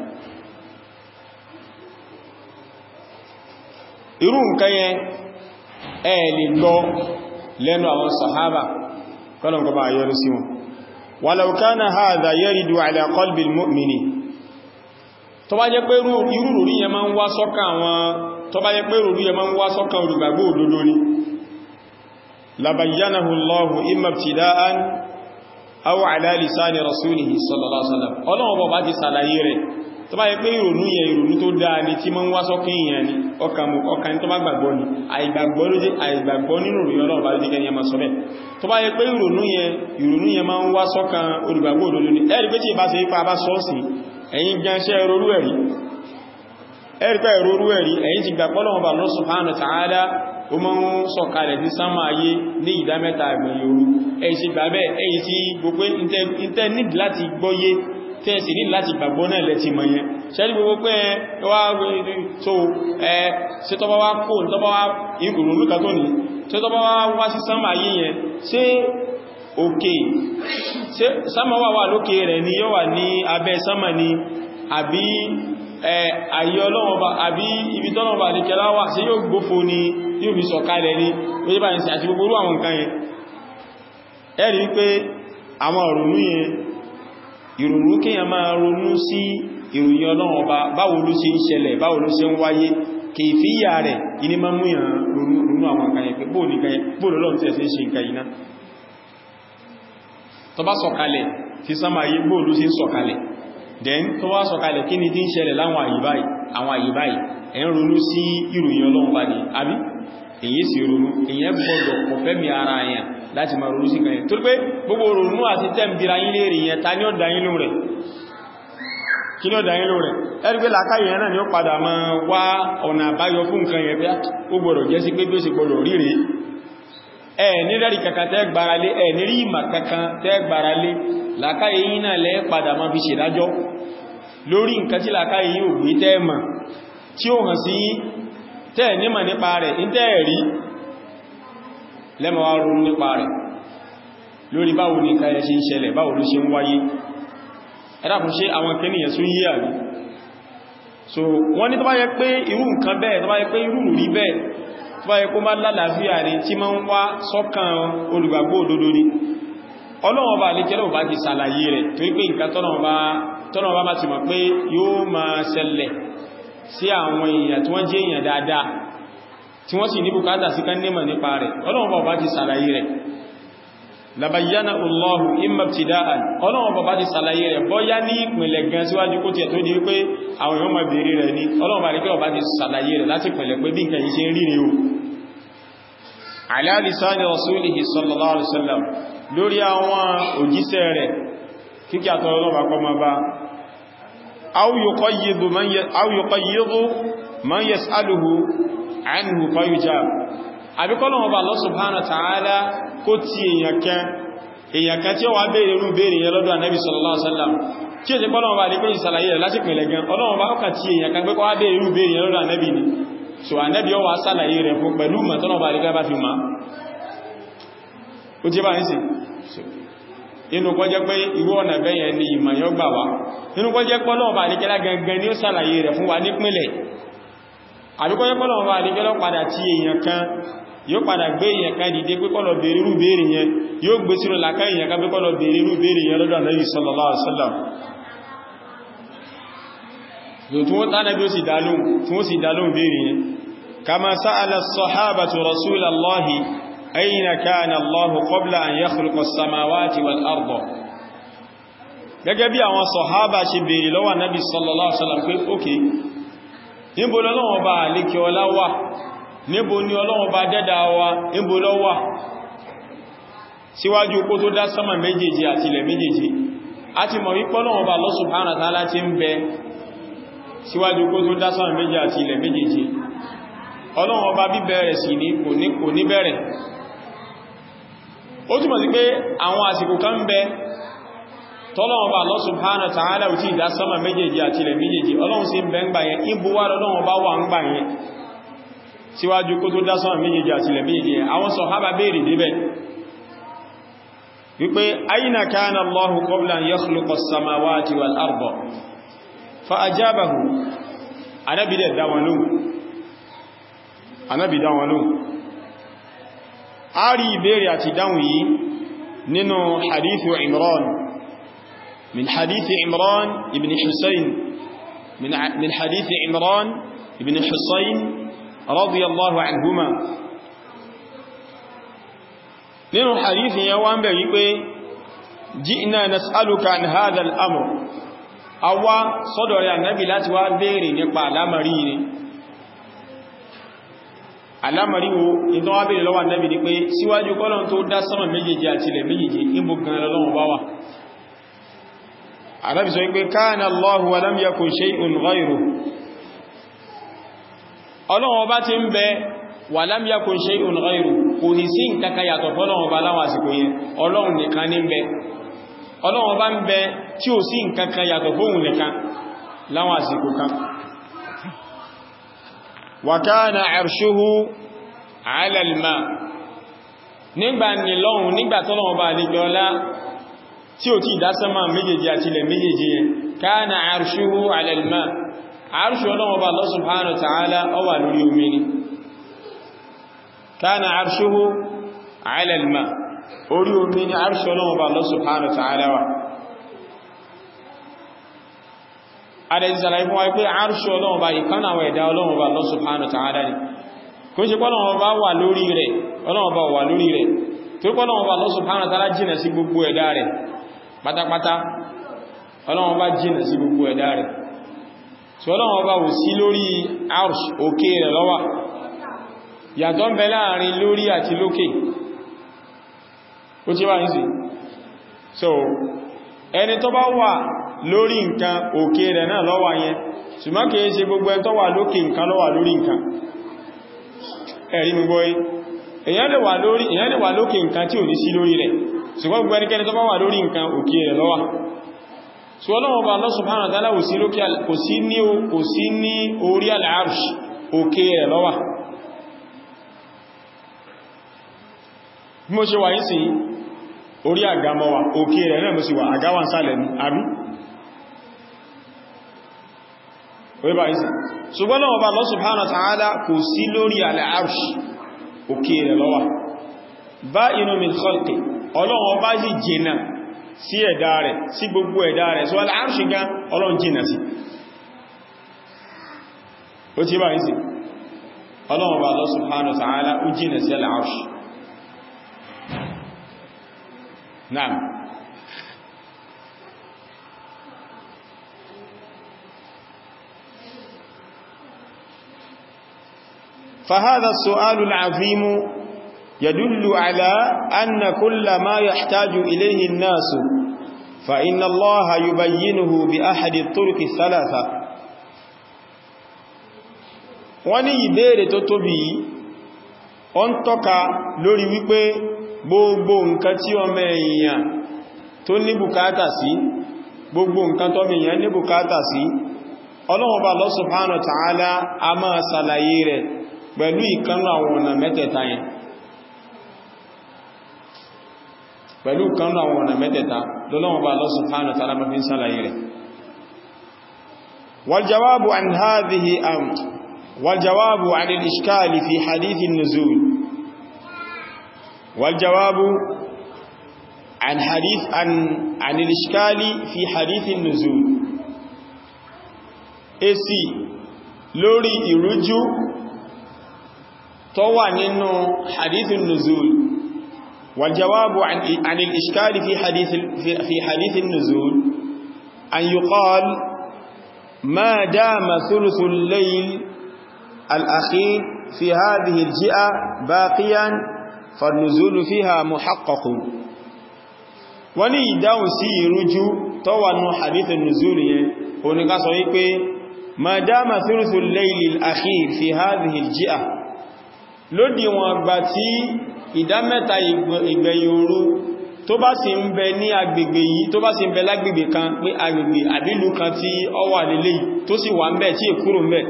irú nǹkan yẹn ẹ lè gbọ́ lẹ́nu àwọn sàhábà kọ́lọ̀ bá yọrí sí wọn walau kana hadha yaridu ala qalbi al-mu'mini tó bá jẹ́ pé irú rí yẹn máa ń wá sọ́kàn àwọn tó bá jẹ́ pé irú rí yẹn máa ń wá sọ́kàn olùgbàgbọ́ òdodo ni labayyanahu Allahu imma ibtida'an aw ala lisani rasulihi sallallahu alaihi wasallam Ọlọ́run bọ̀ bá ti ṣàlàyé rẹ̀ tó bá jẹ́ pé ìrònú yẹn ìrònú tó dáa ni tí máa ń wá sọ́kàn èèyàn ni ọkàn tó bá gbàgbọ́ ni àìgbàgbọ́ ló jẹ́ àìgbàgbọ́ nínú ìròyìn Ọlọ́run bá ló jẹ́ kẹ́ni ẹmà sọ bẹ́ẹ̀ tó bá jẹ́ pé ìrònú yẹn ìrònú yẹn máa ń wá sọ́kàn olùgbàgbọ́ òdodo ni ẹ̀rí pé tí ìbá ṣe ipa bá sọ́ọ̀sì ẹ̀yin gánṣẹ́ ẹrorú ẹ̀rí ẹ̀rí pé ẹrorú ẹ̀rí ẹ̀yin ti gbàgbọ́ Ọlọ́run bá Allah subhanahu wa ta'ala ó máa ń sọ̀kalẹ̀ sí sánmà ayé ní ìdá mẹ́ta ìgbẹ̀yìn òru ẹ̀yin ti gbà bẹ́ẹ̀ ẹ̀yin ti gbogbo ìtẹ́ nídìí láti gbọ́yé tẹ́ẹ̀sì ní láti gbàgbọ́ náà lẹ́ti mọ̀ yẹn ṣẹ́rí gbogbo pé wá tó ẹ ṣe tọ́bá wá kó tọ́bá wá ìrùnú kan tó ní ṣe tọ́bá wá wá sí sánmà yí yẹn ṣe òkè ṣe sánmà wà wà lókè rẹ̀ ni yóò wà ní abẹ́ sánmà ni àbí àyè ọlọ́wọ́ba àbí ibi tọ́lọ́wọ́ba ní kẹlá wà sí yóò gbófo ni yóò fi sọ̀kalẹ̀ ní oye bá ń sí àti gbogbo àwọn nǹkan yẹn ẹ̀rí wípé àwọn ìrònú yẹn ìrònú kíyàn máa ronú sí ìròyìn ọlọ́wọ́ba báwo ló ṣe ń ṣẹlẹ̀ báwo ló ṣe ń wáyé kèfíyà rẹ̀ iní máa mú yàn ronú àwọn nǹkan yẹn pé bóòlù lọ́n tí ẹ ṣe ń ṣe nǹkan yìí ná tó bá sọ̀kalẹ̀ ti sánmà yí bóòlù ṣe ń sọ̀kalẹ̀ then tó wá sọ̀kalẹ̀ kí ni tí ń ṣẹlẹ̀ láwọn àyíbáyìí àwọn àyíbáyìí ẹ̀ ń ronú sí ìròyìn ọlọ́run bá ní àbí èyí sì ronú èyàn gbọ́dọ̀ kò fẹ́mi ara yẹn láti máa ronú sí kan yẹn tó pé gbogbo ronú àti tẹ́m̀bìra yín lè rí yẹn ta ní ọ̀dá yín ló rẹ̀ kí ní ọ̀dá yín ló rẹ̀ ẹ̀rí pé làkáyì yẹn náà ni ó padà máa wá ọ̀nà àbáyọ fún nǹkan yẹn pé ó gbọ́dọ̀ jẹ́ sí pé bí ó sì gbọ́dọ̀ rí rèé ẹ̀ ní rẹ̀rí kankan tẹ́ gbáralé ẹ̀ ní rí ìmà kankan tẹ́ gbáralé làkáyì yín náà lẹ́ padà máa fi ṣèdájọ́ lórí nǹkan tí làkáyì yín ò gbé tẹ́ mọ̀ tí ó hàn sí tẹ́ nímọ̀ nípa rẹ̀ ní tẹ́ rí lẹ́mọ̀ wá ronú nípa rẹ̀ lórí báwo ní nǹkan ẹ̀ ṣe ń ṣẹlẹ̀ báwo ló ṣe ń wáyé ẹ̀dàkùn ṣe àwọn kẹniyàn sún yí àrí so wọ́n ní tó bá yẹ pé irú nǹkan bẹ́ẹ̀ tó bá yẹ pé irú rí bẹ́ẹ̀ tó bá yẹ kó má lálàáfíà rí tí máa ń wá sọ́kàn olùgbàgbọ́ òdodo ni ọlọ́wọ́n bá lè kẹ́lẹ̀ bá ti sàlàyé rẹ̀ torí pé nǹkan tọ́nà bá ti mọ̀ pé yóò máa ṣẹlẹ̀ sí àwọn èèyàn tí wọ́n jẹ́ èèyàn dáadáa tí wọ́n sì ní bùkátà sí ká nímọ̀ nípa rẹ̀ ọlọ́run bá ti sàlàyé rẹ̀ labayyana Allahu imma ibtida'an ọlọ́run bá ti sàlàyé rẹ̀ bọ́yá ní ìpìnlẹ̀ gan síwájú kó tiẹ̀ tó di wípé àwọn èèyàn máa bèèrè rẹ̀ ní ọlọ́run bá rí kẹ́ bá ti sàlàyé rẹ̀ láti pìnlẹ̀ pé bí nǹkan yìí ṣe ń rí ni o ala lisani rasulihi sallallahu alaihi wasallam lórí àwọn òjíṣẹ́ rẹ̀ kíkẹ́ àtọ́ ọlọ́run bá kọ́ máa bá أو يقيض من ي... أو يقيض من يسأله عنه فيجاب àbí kọ́lọ̀ ọba Allah subhanahu wa ta'ala kó tí èyàn kan èyàn kan tí ó wá bèèrè irú bèèrè yẹn lọ́dọ̀ Ànábì sallallahu alaihi wasallam tí ó jẹ́ kọ́lọ̀ ọba àdíkọ́ ìsàlàyé rẹ̀ láti pẹ̀lẹ̀ gan ọlọ́run bá ọkà tí èyàn kan gbẹ́kọ́ wá bèèrè irú bèèrè yẹn lọ́dọ̀ Ànábì ni so Ànábì ó wá sàlàyé rẹ̀ fún pẹ̀lú mọ̀tọ́nà ọba àdíkọ́ bá fi ma ó jẹ́ bá ń sì inú kọ́ jẹ́ pé irú ọ̀nà bẹ́yẹn ni ìmọ̀ yọ gbà wá inú kọ́ jẹ́ pọ́lọ̀ bá àdíkẹ́lá gangan ni ó sàlàyé rẹ̀ fún wa nípínlẹ̀ àbíkọ́ jẹ́ pọ́lọ̀ bá àdíkẹ́lá padà tí èèyàn kan yóò padà gbé èèyàn kan dìde pé kọ́lọ̀ bèèrè irú bèèrè yẹn yóò gbé sínú làkà èèyàn kan pé kọ́lọ̀ bèèrè irú bèèrè yẹn lọ́dọ̀ Ànábì sallallahu alaihi wasallam yóò tí wọ́n tánà bí ó sì dálóhùn tí wọ́n sì dálóhùn bèèrè yẹn kama sa'ala as-sahabatu rasulallahi أين كان الله قبل أن يخلق السماوات والأرض gẹ́gẹ́ bí àwọn sọ̀hábà ṣe bèèrè lọ́wọ́ nábi sallallahu alaihi wasallam pé ókè níbo lọ́wọ́ bá alékẹ ọlá wà níbo ni ọlọ́wọ́ bá dẹ́dà wa níbo ló wà síwájú kó tó dá sánmà méjèèjì àti ilẹ̀ méjèèjì a ti mọ̀ wípé Ọlọ́hun Ọba Allah subhanahu wa ta'ala ti ń bẹ síwájú kó tó dá sánmà méjèèjì àti ilẹ̀ méjèèjì Ọlọ́hun Ọba bíbẹ̀rẹ̀ sí ní kò ní bẹ̀rẹ̀ ó túnmọ̀ sí pé àwọn àsìkò kan bẹ tọ́lọ́wọ́n bá Allah subhanahu wa ta'ala ò tí ìdá sánmà méjèèjì àti ilẹ̀ méjèèjì ọlọ́run sí bẹ ń gbà yẹn ìbúwá lọ́lọ́wọ́n bá wà ń gbà yẹn síwájú kó tó dá sánmà méjèèjì àti ilẹ̀ méjèèjì àwọn sàhábà béèrè débẹ̀ wípé aina kana Allahu qabla an yakhluqa as-samawati wal arda fa ajabahu anábi dẹ̀ dá wọn lóhùn anábi dá wọn lóhùn a rí ìbéèrè àti dáhùn yìí nínú hadithu Imran من حديث عمران ابن حسين من من حديث عمران ابن حسين رضي الله عنهما nínú hadith yẹn wá ń bẹ̀ wípé ji'na nas'aluka an hadha al-amr àwa sọ́dọ̀ rẹ̀ annabi láti wá béèrè nípa alamari ni alamari wo ìtọ́ wá béèrè lọ́wọ́ annabi ni pé síwájú kọ́lọ̀ tó dá sánmà méjèèjì àti ilẹ̀ méjèèjì ìbò gan lọ́wọ́ bá wà Ànábì sọ pé kana Allahu wa lam yakun shay'un ghayruhu Ọlọ́run ọba tí ń bẹ wa lam yakun shay'un ghayruhu kò ní sí nǹkankan yàtọ̀ fọ́lọ́run ọba láwọn àsìkò yẹn Ọlọ́run nìkan ní bẹ Ọlọ́run ọba ń bẹ tí ó sí nǹkankan yàtọ̀ fóhun nìkan láwọn àsìkò kan wa kana arshuhu ala al-ma nígbà ní lọ́hun nígbà tọ́lọ́wọ́ bá lè gbọ́lá tí ó ti ìdásánmà méjèèjì àti ilẹ̀ méjèèjì yẹn kana arshuhu ala al-ma arṣù ọlọ́wọ́ bá Allah subhanahu wa ta'ala ó wà lórí omi ni kana arshuhu ala al-ma orí omi ni arṣù ọlọ́wọ́ bá Allah subhanahu wa ta'ala wà adẹ̀ ìsàlàyé fún wa pé arṣù ọlọ́wọ́ bá ìkan àwọn ẹ̀dá ọlọ́wọ́ bá Allah subhanahu wa ta'ala ni kò ṣe pọ́lọ́wọ́ bá wà lórí rẹ̀ ọlọ́wọ́ bá wà lórí rẹ̀ tó pọ́lọ́wọ́ bá Allah subhanahu wa ta'ala jìnà sí gbogbo ẹ̀dá rẹ̀ pátápátá ọlọ́wọ́ bá jìnà sí gbogbo ẹ̀dá rẹ̀ tí ọlọ́wọ́ bá wù sí lórí arṣ òkè rẹ̀ lọ́wà yàtọ̀ ń bẹ láàrin lórí àti lókè ó tí wà ní sí so ẹni tó bá wà lórí nǹkan òkè rẹ̀ náà lọ́wà yẹn ṣùgbọ́n kìí ṣe gbogbo ẹni tó wà lókè nǹkan lọ́wà lórí nǹkan ẹ̀rí gbogbo èyàn lè wà lórí èyàn lè wà lókè nǹkan tí ò ní sí lórí rẹ̀ ṣùgbọ́n gbogbo ẹnikẹ́ni tó bá wà lórí nǹkan òkè rẹ̀ lọ́wà so ọlọ́wọ́ bá Allah subhanahu wa ta'ala kò sí lókè kò sí ní kò sí ní orí al-arsh òkè rẹ̀ lọ́wà bí mo ṣe wà yí sí orí àgámọ́wà òkè rẹ̀ náà mo sì wà àgáwà sálẹ̀ ní àbí orí bá yí sí ṣùgbọ́n ọlọ́wọ́ bá Allah subhanahu wa ta'ala kò sí lórí al-arsh òkè rẹ̀ lọ́wà ba'inun min khalqi ọlọ́wọ́ bá yí jìnà sí ẹ̀dá rẹ̀ sí gbogbo ẹ̀dá rẹ̀ so al-arshi gan ọlọ́run jìnà sí ó tí bá ń sí ọlọ́run bá Allah subhanahu wa ta'ala ó jìnà sí al-arshi naam فهذا السؤال العظيم يدل على أن كل ما يحتاج إليه الناس فإن الله يبينه بأحد الطرق الثلاثة wọ́n ní ìbéèrè tó tóbi ó ń tọ́ka lórí wípé gbogbo nǹkan tí ọmọ èèyàn tó ní bùkátà sí gbogbo nǹkan tó èèyàn ní bùkátà sí Ọlọ́hun Ọba Allah subhanahu wa ta'ala a máa ṣàlàyé rẹ̀ pẹ̀lú ìkanú àwọn ọ̀nà mẹ́tẹ̀ẹ̀ta yẹn pẹ̀lú kan àwọn ọ̀nà mẹ́tẹ̀ta lọ́lọ́wọ́ bá Allah subhanahu wa ta'ala mafi ń sálàyé rẹ̀ والجواب عن هذه أم والجواب عن الإشكال في حديث النزول والجواب عن حديث عن عن الإشكال في حديث النزول èsì lórí ìrújú tó wà nínú hadith النزول والجواب عن, عن الإشكال في حديث, في, في حديث النزول أن يقال ما دام ثلث الليل الأخير في هذه الجئة باقيا فالنزول فيها محقق وني داون سي رجو طوى حديث النزول هناك صحيح ما دام ثلث الليل الأخير في هذه الجئة lódí wọn gbà tí ìdá mẹ́ta ìgbẹ̀yìn òru tó bá sì ń bẹ ní agbègbè yìí tó bá sì ń bẹ lágbègbè kan pé agbègbè àbílù kan tí ó wà lélẹ̀ tó sì wà ń bẹ tí èkúrò ń bẹ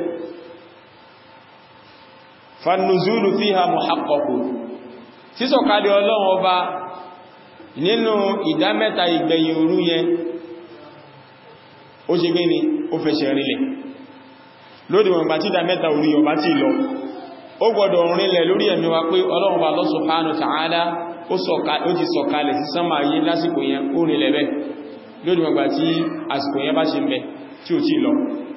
fannuzulu fiha muhaqqaqu sísọ̀kalẹ̀ ọlọ́run ọba nínú ìdá mẹ́ta ìgbẹ̀yìn òru yẹn ó ṣe gẹ́ni ó fẹsẹ̀ rinlẹ̀ lódí wọn gbà tí ìdá mẹ́ta òru yọ bá ti lọ ó gbọdọ̀ rinlẹ̀ lórí ẹ̀mí wa pé ọlọ́run Allah subhanahu wa ta'ala ó ti sọ̀kalẹ̀ sí sánmà ayé lásìkò yẹn ó rinlẹ̀ bẹ́ lórí wọn gbà tí àsìkò yẹn bá ṣe mẹ́ tí ó ti lọ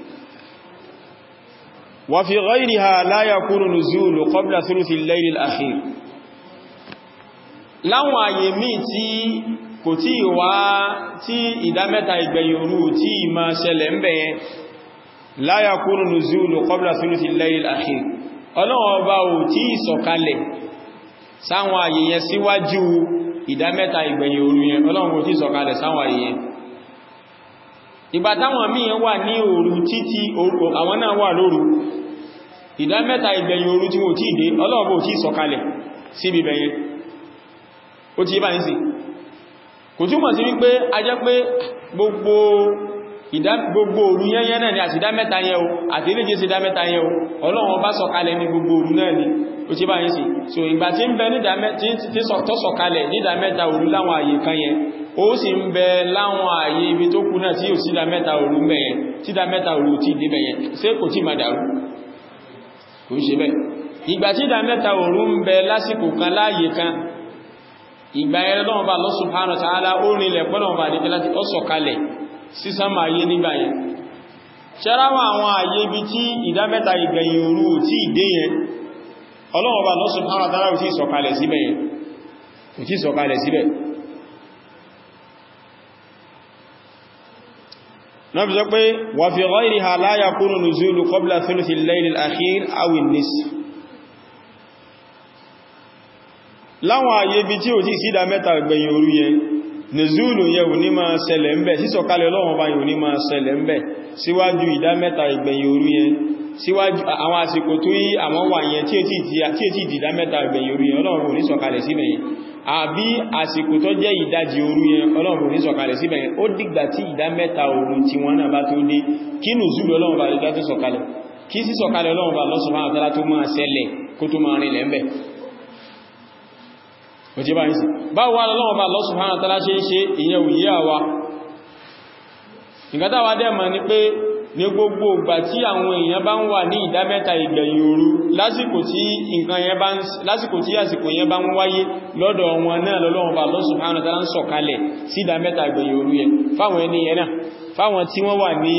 wa fi ghayriha la yakunu nuzulu qabla thuluthi al-layl al-akhir láwọn àyè míì tí kò tí wá tí ìdámẹ́ta ìgbẹ̀yìn òru tí ma ṣẹlẹ̀ ń bẹ̀yẹn la yakunu nuzulu qabla thuluthi al-layl al-akhir ọlọ́run ọba ò tí ìsọ̀kalẹ̀ sáwọn àyè yẹn síwájú ìdámẹ́ta ìgbẹ̀yìn òru yẹn ọlọ́run ò tí ìsọ̀kalẹ̀ sáwọn àyè yẹn ìgbà táwọn míì wà ní òru títí àwọn náà wà lóru ìdámẹ́ta ìgbẹ̀yìn òru tí wọ́n tí ìdé ọlọ́run ò tí ìsọ̀kalẹ̀ síbi bẹ̀yẹn ó ti bá ń sí kò túmọ̀ sí wípé a jẹ́ pé gbogbo gbogbo òru yẹnyẹn náà ni àti ìdá mẹ́ta yẹn o àti iléje sí ìdá mẹ́ta yẹn o ọlọ́run bá sọ̀kalẹ̀ ní gbogbo òru náà ni ó ti bá yín sí so ìgbà tí ń bẹ tó sọ̀kalẹ̀ ní ìdá mẹ́ta òru láwọn àyè kan yẹn ó sì ń bẹ láwọn àyè ibi tó kù náà tí ò sí ìdá mẹ́ta òru ń bẹ yẹn tí ìdá mẹ́ta òru tí ìdí bẹ yẹn ṣé kò tí máa dàrú kò ń ṣe bẹ́ẹ̀ ìgbà tí ìdá mẹ́ta òru ń bẹ lásìkò kan láàyè kan ìgbà ẹ̀rẹ́ lọ́wọ́ bá Allah subhanahu wa ta'ala ó rìnlẹ̀ pọ́lọ̀wọ́ bá nígbẹ́ láti ọ́sọ̀kalẹ̀ sísánmà ayé nígbà yẹn ṣẹ́ráwà àwọn àyè ibi tí ìdámẹ́ta ìgbẹ̀yìn òru tí ìdé yẹn ọlọ́wọ́ bá Allah subhanahu wa ta'ala ò tí sọ̀kalẹ̀ síbẹ̀ yẹn ò tí sọ̀kalẹ̀ síbẹ̀ náà bí sọ pé wa fi ghayriha la yakunu nuzulu qabla thuluthi al-layl al-akhir aw an-nisf láwọn àyè bí tí ò tí sídá mẹ́ta gbẹ̀yìn òru yẹn nìzúlù yẹ ò ní máa ṣẹlẹ̀ ń bẹ̀ sísọ̀kalẹ̀ Ọlọ́run bá yóò ní máa ṣẹlẹ̀ ń bẹ̀ síwájú ìdá mẹ́ta ìgbẹ̀yìn òru yẹn síwájú àwọn àsìkò tó yí àwọn wà yẹn tí è tí ìdá mẹ́ta ìgbẹ̀yìn òru yẹn Ọlọ́run ò ní sọ̀kalẹ̀ síbẹ̀ yẹn àbí àsìkò tó jẹ́ ìdajì òru yẹn Ọlọ́run ò ní sọ̀kalẹ̀ síbẹ̀ yẹn ó dìgbà tí ìdá mẹ́ta òru tí wọ́n náà bá tó dé kí nùzúlù Ọlọ́run bá lè tó sọ̀kalẹ̀ kí sísọ̀kalẹ̀ Ọlọ́run bá lọ́sùn máa tẹ́lá tó máa ṣẹlẹ̀ kó tó máa rìnlẹ̀ ń bẹ̀ òjí bá ń sí bá wà lọ́wọ́ bá Allah subhanahu wa ta'ala ṣe ń ṣe ìyẹn òyí àwa ìgbàtàwà dẹ́mà ní pé ní gbogbo ìgbà tí àwọn èèyàn bá ń wà ní ìdámẹ́ta ìgbẹ̀yìn òru lásìkò tí nǹkan yẹn bá ń lásìkò tí àsìkò yẹn bá ń wáyé lọ́dọ̀ wọn náà lọ́wọ́ bá Allah subhanahu wa ta'ala ń sọ̀kalẹ̀ sí ìdámẹ́ta ìgbẹ̀yìn òru yẹn fáwọn ẹni yẹn náà fáwọn tí wọ́n wà ní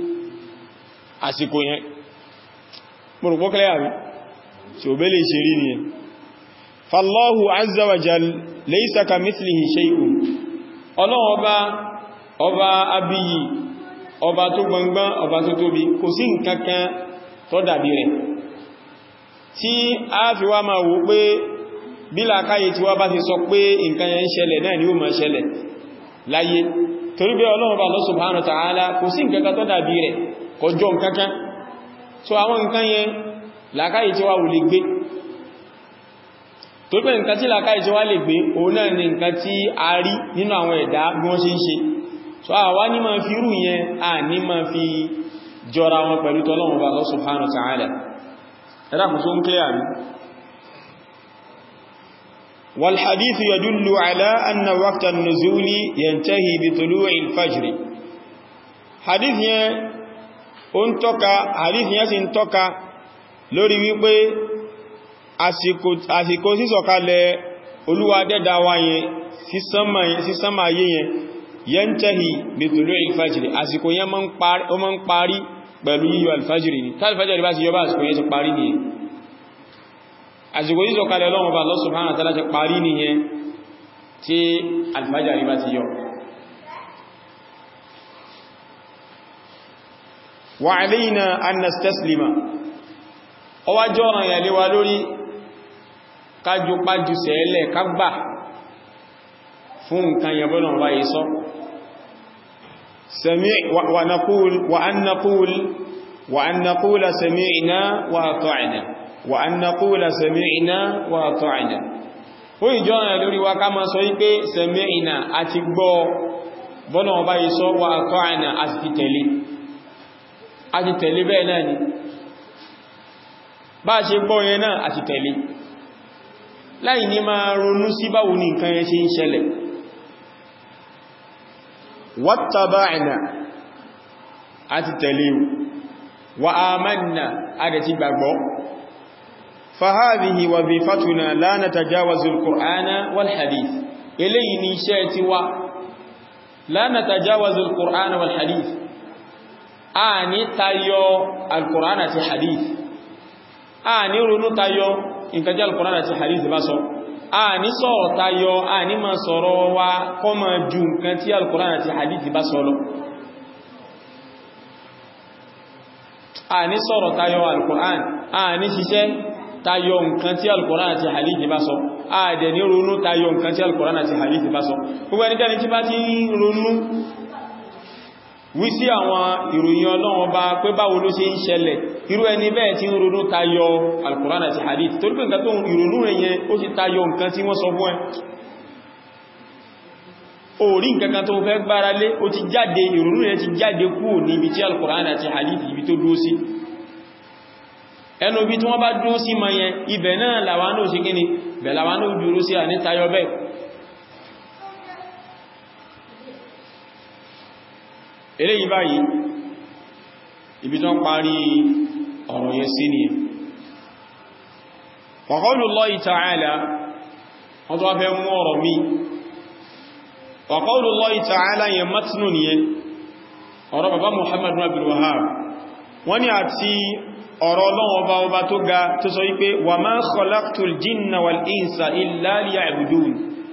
àsìkò yẹn mo rò pọ́kẹ́lẹ́ àrí tí ò bẹ́lẹ̀ ìṣerí nìyẹn fàlọ́hù azawajal laysa kamithlihi shay'un ọlọ́wọ́ ọba ọba abiyi ọba tó gbọngbọ́n ọba tó tóbi kò sí nǹkankan tó dàbí rẹ̀ tí a fi wá máa wò pé bí làkáyé tí wá bá ti sọ pé nǹkan yẹn ń ṣẹlẹ̀ náà ni ó máa ṣẹlẹ̀ láyé torí bí ọlọ́wọ́ ọba Allah subhanahu wa ta'ala kò sí nǹkankan tó dàbí rẹ̀ kọjọ nǹkankan so àwọn nǹkan yẹn làkáyé tí wá wù lè gbé tó pé nǹkan tí làkà ìṣẹ́ wá lè gbé òun náà ni nǹkan tí a rí nínú àwọn ẹ̀dá bí wọ́n ṣe ń ṣe so a wá ní ma fi rú yẹn a ní ma fi jọra wọn pẹ̀lú tọ́lọ́wọ́n bá Allah subhanahu wa ta'ala ẹ̀dá kù tó ń kílẹ̀ àrí wal hadithu yadullu ala anna waqta an-nuzuli yantahi bi tulu'i al-fajr hadith yẹn ó ń tọ́ka hadith yẹn sì ń tọ́ka lórí wípé àsìkò sísọ̀kalẹ̀ olúwa dẹ́dà wa yẹn sí sánmà ayé yẹn yẹn tẹ́hì nítorí alfajiri àsìkò yẹn ó máa ń parí pẹ̀lú yíyọ alfajiri ni tàbí bá ti yọ bá àsìkò yẹn ti parí nìyẹn àsìkò sísọ̀kalẹ̀ Ọlọ́run bá Allah subhanahu wa ta'ala ti parí nìyẹn tí alfajiri bá ti yọ wa alayna an nastaslima ọwá jọ́ràn ìyàlẹ́wà lórí kájú pájú sẹ́ẹ̀lẹ̀ kágbà fún nǹkan yẹ̀bọ́nà wáyé sọ wa an naqul wa an naqula sami'na wa ata'na wa an naqula sami'na wa ata'na ó ìjọ́ràn lórí wa ká ma sọ wípé sami'na àti gbọ́ bọ́nà wáyé sọ wa ata'na àti tẹ̀lé àti tẹ̀lé bẹ́ẹ̀ náà ni bá ṣe gbọ́ yẹn náà àti tẹ̀lé láì ní máa ronú sí báwo ní nǹkan yẹn ṣe ń ṣẹlẹ̀ wattaba'na àti tẹ̀lé wa amanna àdẹ̀ ti gbàgbọ́ fahadhihi wazifatuna la natajawazu al-qur'ana wal hadith eléyìí ni iṣẹ́ ti wá la natajawazu al-qur'ana wal hadith a ní tayọ al-qur'ana ti hadith a ní ronú tayọ nǹkan jẹ́ al-Qur'an àti hadith bá sọ a ní sọ̀rọ̀ tayọ a ní ma sọ̀rọ̀ wa kọ́ ma ju nǹkan tí al-Qur'an àti hadith bá sọ lọ a ní sọ̀rọ̀ tayọ al-Qur'an a ní ṣiṣẹ́ tayọ nǹkan tí al-Qur'an àti hadith bá sọ a dẹ̀ ní ronú tayọ nǹkan tí al-Qur'an àti hadith bá sọ gbogbo ẹnikẹ́ni tí bá ti ronú wí sí àwọn ìròyìn Ọlọ́run bá pé báwo ló ṣe ń ṣẹlẹ̀ irú ẹni bẹ́ẹ̀ tí ń ronú tayọ Al-Qur'an àti hadith torí pé nǹkan tó ìrònú rẹ̀ yẹn ó ti tayọ nǹkan tí wọ́n sọ fún ẹ orí nǹkankan tó fẹ́ gbára lé ó ti jáde ìrònú rẹ̀ ti jáde kúrò ní ibi tí al-Qur'an àti hadith ibi tó dúró sí ẹnu ibi tí wọ́n bá dúró sí ma yẹn ibẹ̀ náà làwọn náà sí kíni bẹ̀ làwọn náà dúró sí àní tayọ bẹ́ẹ̀ eléyìí báyìí ibi tó ń parí ọ̀rọ̀ yẹn sí ni wa qawlullahi ta'ala wọ́n tó wá fẹ́ mú ọ̀rọ̀ mi wa qawlullahi ta'ala yẹn matnu nìyẹn ọ̀rọ̀ bàbá Muhammad ibn Abdul Wahhab wọ́n ni àti ọ̀rọ̀ Ọlọ́run ọba ọba tó ga tó sọ wípé wa ma khalaqtul jinna wal insa illa liya'budun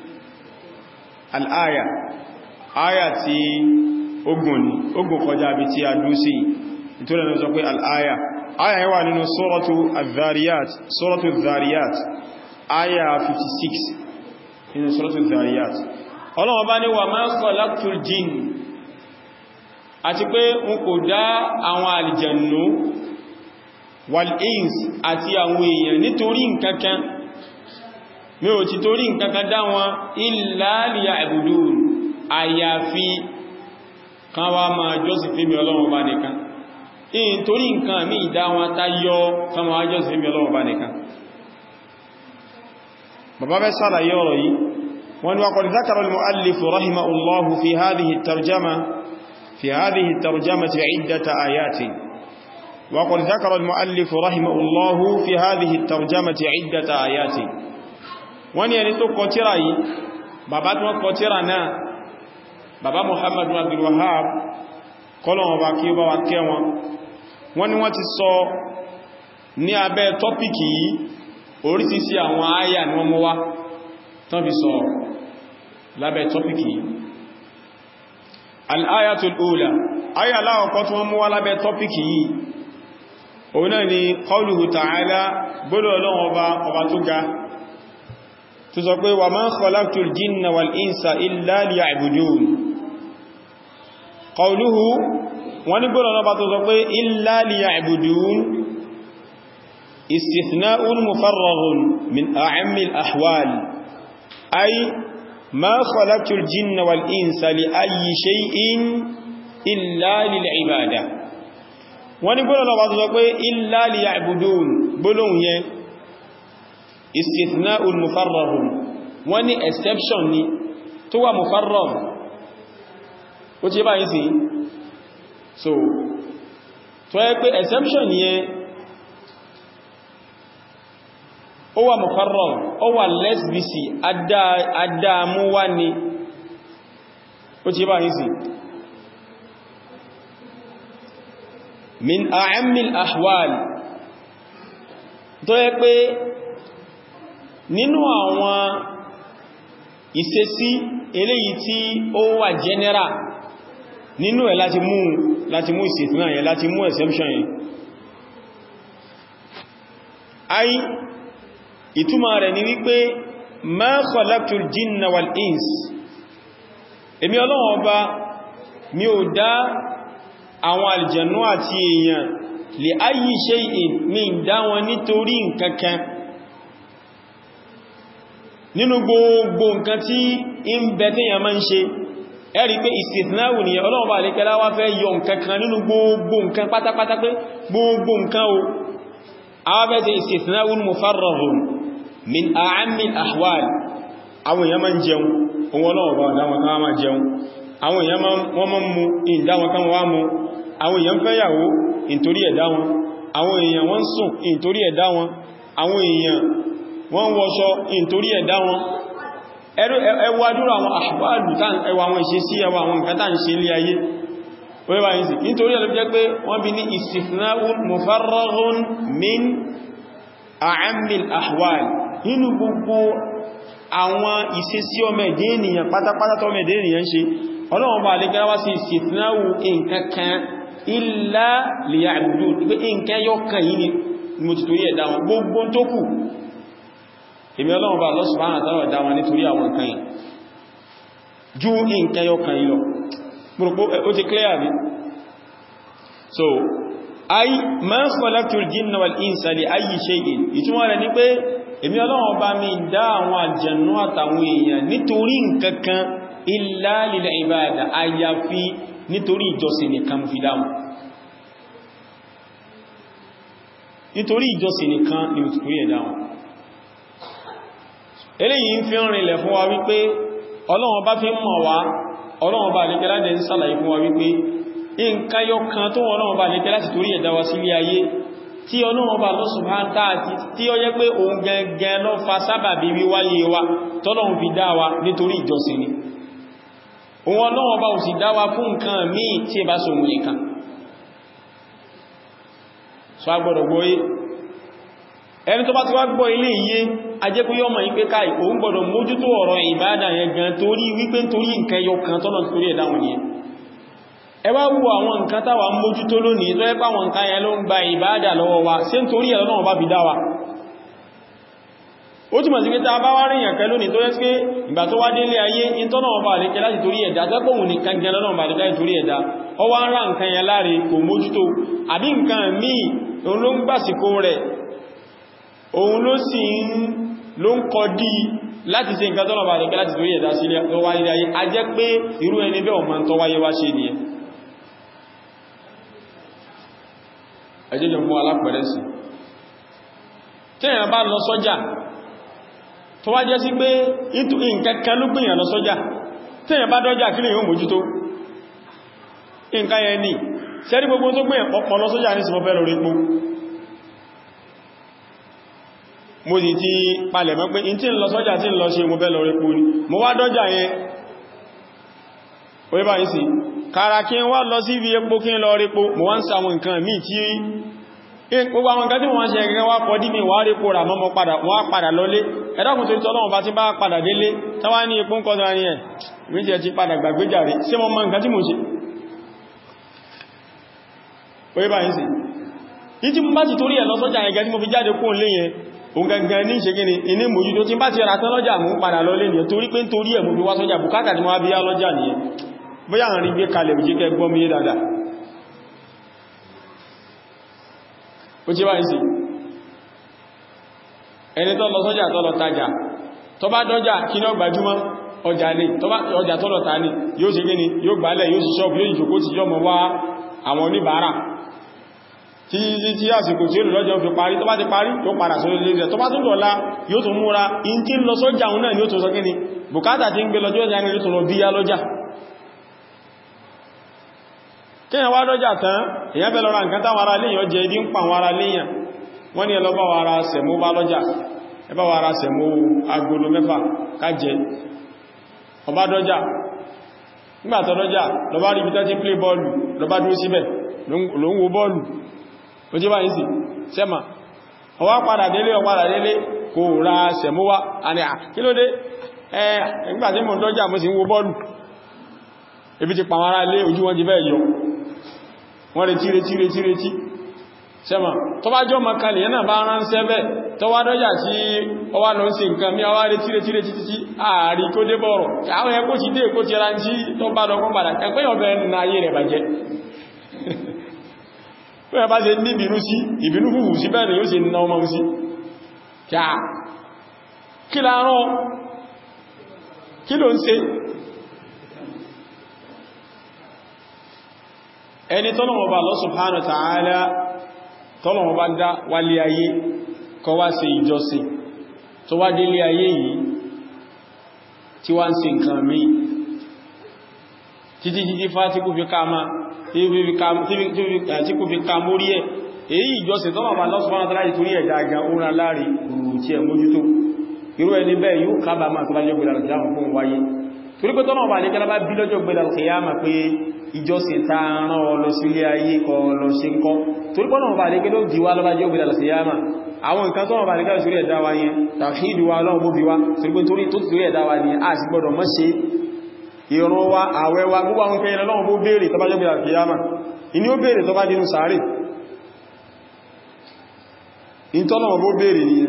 al-aya aya tí ogun ni ogun kọjá bí tí a dú sí nítorí ẹ̀nà sọ pé al-aya aya yẹn wà nínú suratu al-dhariyat suratu al-dhariyat aya 56 nínú suratu al-dhariyat Ọlọ́run ọba ní wa ma khalaqtul jinn àti pé n kò dá àwọn àlìjànnú wal-ins àti àwọn èèyàn nítorí nǹkankan mi ò ti torí nǹkankan dá wọn illa liya'budun àyàfi kan wá máa jọ́sìn fún mi Ọlọ́run bá nìkan in torí nǹkan mi ìdá wọn tá yọ kan wá jọ́sìn fún mi Ọlọ́run bá nìkan bàbá bẹ́ sàlàyé ọ̀rọ̀ yìí wọ́n wa qad dhakara al-mu'allif rahimahullahu fi hadhihi at-tarjama fi hadhihi at-tarjamati 'iddata ayatin وقد ذكر المؤلف رحمه الله في هذه الترجمة عدة آيات wọ́n ní ẹni tó kọ tírà yìí bàbá tí wọ́n kọ tírà náà bàbá Muhammad bin Abdul Wahhab kọlọ̀wọ̀n bá kí ó bá wa kẹ́ wọn wọ́n ní wọ́n ti sọ ní abẹ́ tọ́pìkì yìí orísìsí àwọn àyà ni wọ́n mú wá tán fi sọ lábẹ́ tọ́pìkì yìí al-ayatul ula àyà láwọ̀kọ́ tí wọ́n mú wá lábẹ́ tọ́pìkì yìí òun náà ni qawluhu ta'ala gbọ́dọ̀ ọlọ́run ọba ọba tó ga tó sọ pé wa ma khalaqtul jinna wal insa illa liya'budun qawluhu wọ́n ní gbọ́dọ̀ ọba tó sọ pé illa liya'budun istithna'un mufarraghun min a'ammil ahwal ay ma khalaqtul jinna wal insa li ayyi shay'in illa lil ibadah wọ́n ní gbọ́nà lọ́wọ́ tó sọ pé illa liya'budun gbólóhùn yẹn istithna'un mufarrahun wọ́n ní exception ni tó wà mufarrah ó tí bá yìí sí so tó yẹ pé exception yẹn ó wà mufarrah ó wà less busy adámúwá ni ó tí bá yìí sí min a'ammil ahwal tó yẹ pé nínú àwọn ìṣesí eléyìí tí ó wà general nínú ẹ̀ láti mú láti mú ìsìtìná yẹn láti mú exemption yẹn ai ìtumọ̀ rẹ̀ ni wípé ma khalaqtul jinna wal ins èmi Ọlọ́hun Ọba mi ò dá àwọn aljannu àti èèyàn lè ayyi shay'in mi dá wọn nítorí nǹkankan nínú gbogbo nǹkan tí in bẹ tí yà máa ń ṣe ẹ̀rí pé istithnawu ni Ọlọ́run bá lékẹ́lá wá fẹ́ yọ nǹkankan nínú gbogbo nǹkan pátápátá pé gbogbo nǹkan o awábẹ́ tí istithnawu mufarrahun min a'ammil ahwal àwọn èèyàn máa ń jẹun ohun Ọlọ́run bá dáwọn kan máa jẹun àwọn èèyàn wọ́n máa ń mu ìdáwọn kan wá mu àwọn èèyàn fẹ́yàwó ìntorí ẹ̀dá wọn àwọn èèyàn wọ́n sùn ìntorí ẹ̀dá wọn àwọn èèyàn wọ́n wọṣọ ìntorí ẹ̀dá wọn ẹwà dúró àwọn àṣùgbàlù ẹwà àwọn ìṣesí ẹwà àwọn nǹkan tàà ń ṣe ilé ayé wẹ́wà yìí sí nítorí ẹ̀lú jẹ́ pé wọ́n bí ní istithna'un mufarraghun min a'ammil ahwal nínú gbogbo àwọn ìṣesí ọmọ ẹ̀dẹ́ ènìyàn pátápátá tọ́mọ ẹ̀dẹ́ ènìyàn ṣe ọlọ́run bá lè gẹ́rẹ́wá sí istithna'u nǹkankan illa liya'budun pé nǹkan yọ́kàn yìí ni mo ti torí ẹ̀dá wọn gbogbo tó kù èmi ọlọ́run bá Allah subhanahu wa ta'ala dá wọn nítorí àwọn nǹkan yìí ju nǹkan yọ́kàn yìí lọ gbogbo ó ti clear bí so ay ma khalaqtul jinna wal insa li ayyi shay'in ìtumọ̀ rẹ̀ ní pé èmi ọlọ́run bá mi dá àwọn àjẹ̀nú àtàwọn èèyàn nítorí nǹkankan illa lil ibada àyàfi nítorí ìjọsìn nìkan fi dáhùn nítorí ìjọsìn nìkan ni mo ti torí ẹ̀ dáhùn eléyìí ń fi rìnlẹ̀ fún wa wípé ọlọ́run bá fi mọ̀ wá ọlọ́run bá lè kẹ́lá dẹ̀ ń sàlàyé fún wa wípé nǹkan yọ kan tó ọlọ́run bá lè kẹ́lá ti torí ẹ̀dá wa sílé ayé tí ọlọ́run bá lọ́sùn bá ń táàtí tí ó yẹ pé òun gẹ́gẹ́ lọ fa sábàbí wíwáyé wa tọ́lọ́run fi dá wa nítorí ìjọsìn ni òun ọlọ́run bá ò sì dá wa fún nǹkan míì tí ẹ bá so òun nìkan so agbọ́dọ̀ gbọ́yé ẹni tó bá ti wá gbọ́ ilé iye ajẹ́kú yọ́ mọ̀ ìpé káì òun gbọ́dọ̀ mójútó ọ̀rọ̀ ìbádà yẹn gan torí wípé torí nǹkan yọ kan tọ́nà torí ẹ̀dáhùn yẹn ẹ wá wo àwọn nǹkan táwa mójútó lónìí tó ẹ́pà àwọn nǹkan yẹn ló ń gba ìbádà lọ́wọ́ wa ṣé ń torí ẹ̀lọ́nà bá fi dá wa ó túnmọ̀ sí pé tá a bá wá rí yàn kẹ lónìí tó yẹ́ pé ìgbà tó wá délé ayé ìtọ́nà ọba àlékẹ́ láti torí ẹ̀dá tẹ́pọ̀hùn nìkan jẹ́ lọ́nà ọba àlékẹ́ láti torí ẹ̀dá ọ wá ń rá nǹkan yẹn láre kò mójútó àbí nǹkan míì òun ló ń gbàsìkò rẹ̀ òun ló sì ń ló ń kọ dí láti ṣe nǹkan tọ́nà ọba àlékẹ́ láti torí ẹ̀dá sílẹ̀ tó wáyé ayé a jẹ́ pé irú ẹni bẹ́ẹ̀ ọmọ tó wáyé wá ṣe nìyẹn ẹjẹ́ jọ fún alápẹ̀rẹ́ sí tí èèyàn bá lọ sọ́jà tó wá jẹ́ sí pé nǹkankan ló gbìyàn lọ sọ́jà tí èyàn bá dọ́jà kí lè yóò mójútó nǹkan yẹn ní sẹ́rí gbogbo tó gbìyàn pọ̀pọ̀ lọ sọ́jà ní sí mọ́fẹ́ lórí pó mo sì ti palẹ̀ mọ́ pé in tí ń lọ sọ́jà tí ń lọ ṣe mọ́fẹ́ lórí pó ní mo wá dọ́jà yẹn orí báyìí sí kára kí n wá lọ sí ibi epo kí n lọ rí pó mo wá ń sa àwọn nǹkan míì tí gbogbo àwọn nǹkan tí wọ́n ṣe ẹgbẹ́ wá kọ́ dí mi wà rí kó rà mọ́mọ́ padà wọ́n padà lọlé ẹ̀dàkùn tó tọ́lọ́wọ́n bá ti bá padà délé tánwà ní ipò ń kọ́ tánwà ní ẹ̀ méjì ti padà gbàgbéjàre sí mọ́ mọ́ nǹkan tí mo ṣe orí bá yìí sí yìí tí mo bá ti torí ẹ̀ lọ sọ́jà ẹgẹ́ tí mo fi jáde kó lé yẹn òun gangan ní ṣe gíní iní mòjútó tí bá ti ra tán lọ́jà mú padà lọlé nìyẹn torí pé nítorí ẹ̀ mo fi wá sọ́jà bùkátà tí mo wá bí yá lọ́jà nìyẹn bóyá àrin gbé kalẹ̀ òjé kẹ gbọ́ mi yé dáadáa ó jẹ́ wáyé sí ẹni tó lọ sọ́jà tó lọ tajà tó bá dọ́jà kí ní ọgbàjúmọ́ ọjà ní ọjà tó lọ ta ní yóò ṣe gíní yóò gbálẹ̀ yóò sì ṣọ́bù yóò ìjòkó ti yọmọ wá àwọn oníbàárà tí tí àsìkò tí ó lọ́jọ́ fi parí tó bá ti parí yóò padà sórí ilé rẹ̀ tó bá tún dọ̀la yóò tún múra in tí ń lọ sọ́jà òun náà ni ó tún sọ kíni bùkátà tí ń gbé lọ́jọ́ ìjà ní ó tún lọ bí yá lọ́jà kíyàn wá lọ́jà tán èyàn fẹ́ lọ́ra nǹkan táwọn ará léyàn jẹ ibi ń pa àwọn ará léyàn wọ́n ní ẹlọ́bá wa ara sẹ̀mó bá lọ́jà ẹbá wa ara sẹ̀mó agolo mẹ́fà kájẹ ọba dọ́jà nígbàtọ̀ dọ́jà lọba rí bitẹ́ tí plé bọ́ọ̀lù lọba dúró síbẹ̀ ló ń wo bọ́ọ̀lù ó jẹ́ báyìí sí sẹ́mà ọwá padà délé ọpadà délé kò ra sẹ̀mó wá àni à kí ló dé ẹ nígbàtí mo dọ́jà mo sì ń wo bọ́ọ̀lù ebi ti pàwọn ará ilé ojú wọn ti bẹ́ẹ̀ yọ wọ́n retí retí retí retí sẹ́mà tó bá jọ makalì yẹn náà bá ránṣẹ́ bẹ́ tó wá dọ́jà tí ó wá lọ sí nǹkan mí àwá retí retí retí títí ààrí kó dé bọ̀rọ̀ àwọn ẹkó ti dé èkó ti ra tí tó bá lọ kọ́ padà ẹgbẹ́ ọ̀bẹ̀ nínú ayé rẹ̀ bàjẹ́ pé ẹ bá ṣe ní ìbínú sí ìbínú hùhù sí bẹ́ẹ̀ yóò ṣe ná ọmọ sí kí láàárọ̀ kí ló ń ṣe ẹni tọ́lọ̀wọ̀ bá Allah subhanahu wa ta'ala tọ́lọ̀wọ̀ bá dá wálé ayé kọ wá ṣe ìjọsìn tó wá délé ayé yìí tí wá ń ṣe nǹkan mí títí títí fá tí kò fi ká máa tí kò fi ká mórí ẹ̀ èyí ìjọsìn tọ́lọ̀wọ̀ bá Allah subhanahu wa ta'ala torí ẹ̀dá aga oran láàrin rúrù tí ẹ mójútó irú ẹni bẹ́ẹ̀ yóò kábàámà tó bá jẹ́ gbẹ̀dà kìyàmà fún wáyé torí pé tọ́lọ̀wọ̀ bá lè kẹ́lá bá bí lọ́jọ́ gbẹ̀dà kìyàmà pé ìjọsìn ta rán ọlọ sílé ayé kọ lọ ṣe ń kọ́ torí pọ́nà ọba àríkẹ́ ló díwá lọ́bá jẹ́ ògbèdà lọ sí yáma àwọn nǹkan tọ́nà ọba àríkẹ́ sórí ẹ̀dá wa yẹn tàfíìdù wa lọ́wọ́ bó bí wá torí pé torí tó torí ẹ̀dá wa ni a sì gbọ́dọ̀ mọ́ ṣe ìrun wa àwẹ̀ wa gbogbo àwọn kẹyìn lọ́wọ́ bó béèrè tọ́bá jẹ́ ògbèdà kìyàmà ìní ó béèrè tọ́bá dínú sàárè ìtọ́lọ́wọ́ bó béèrè nìyẹn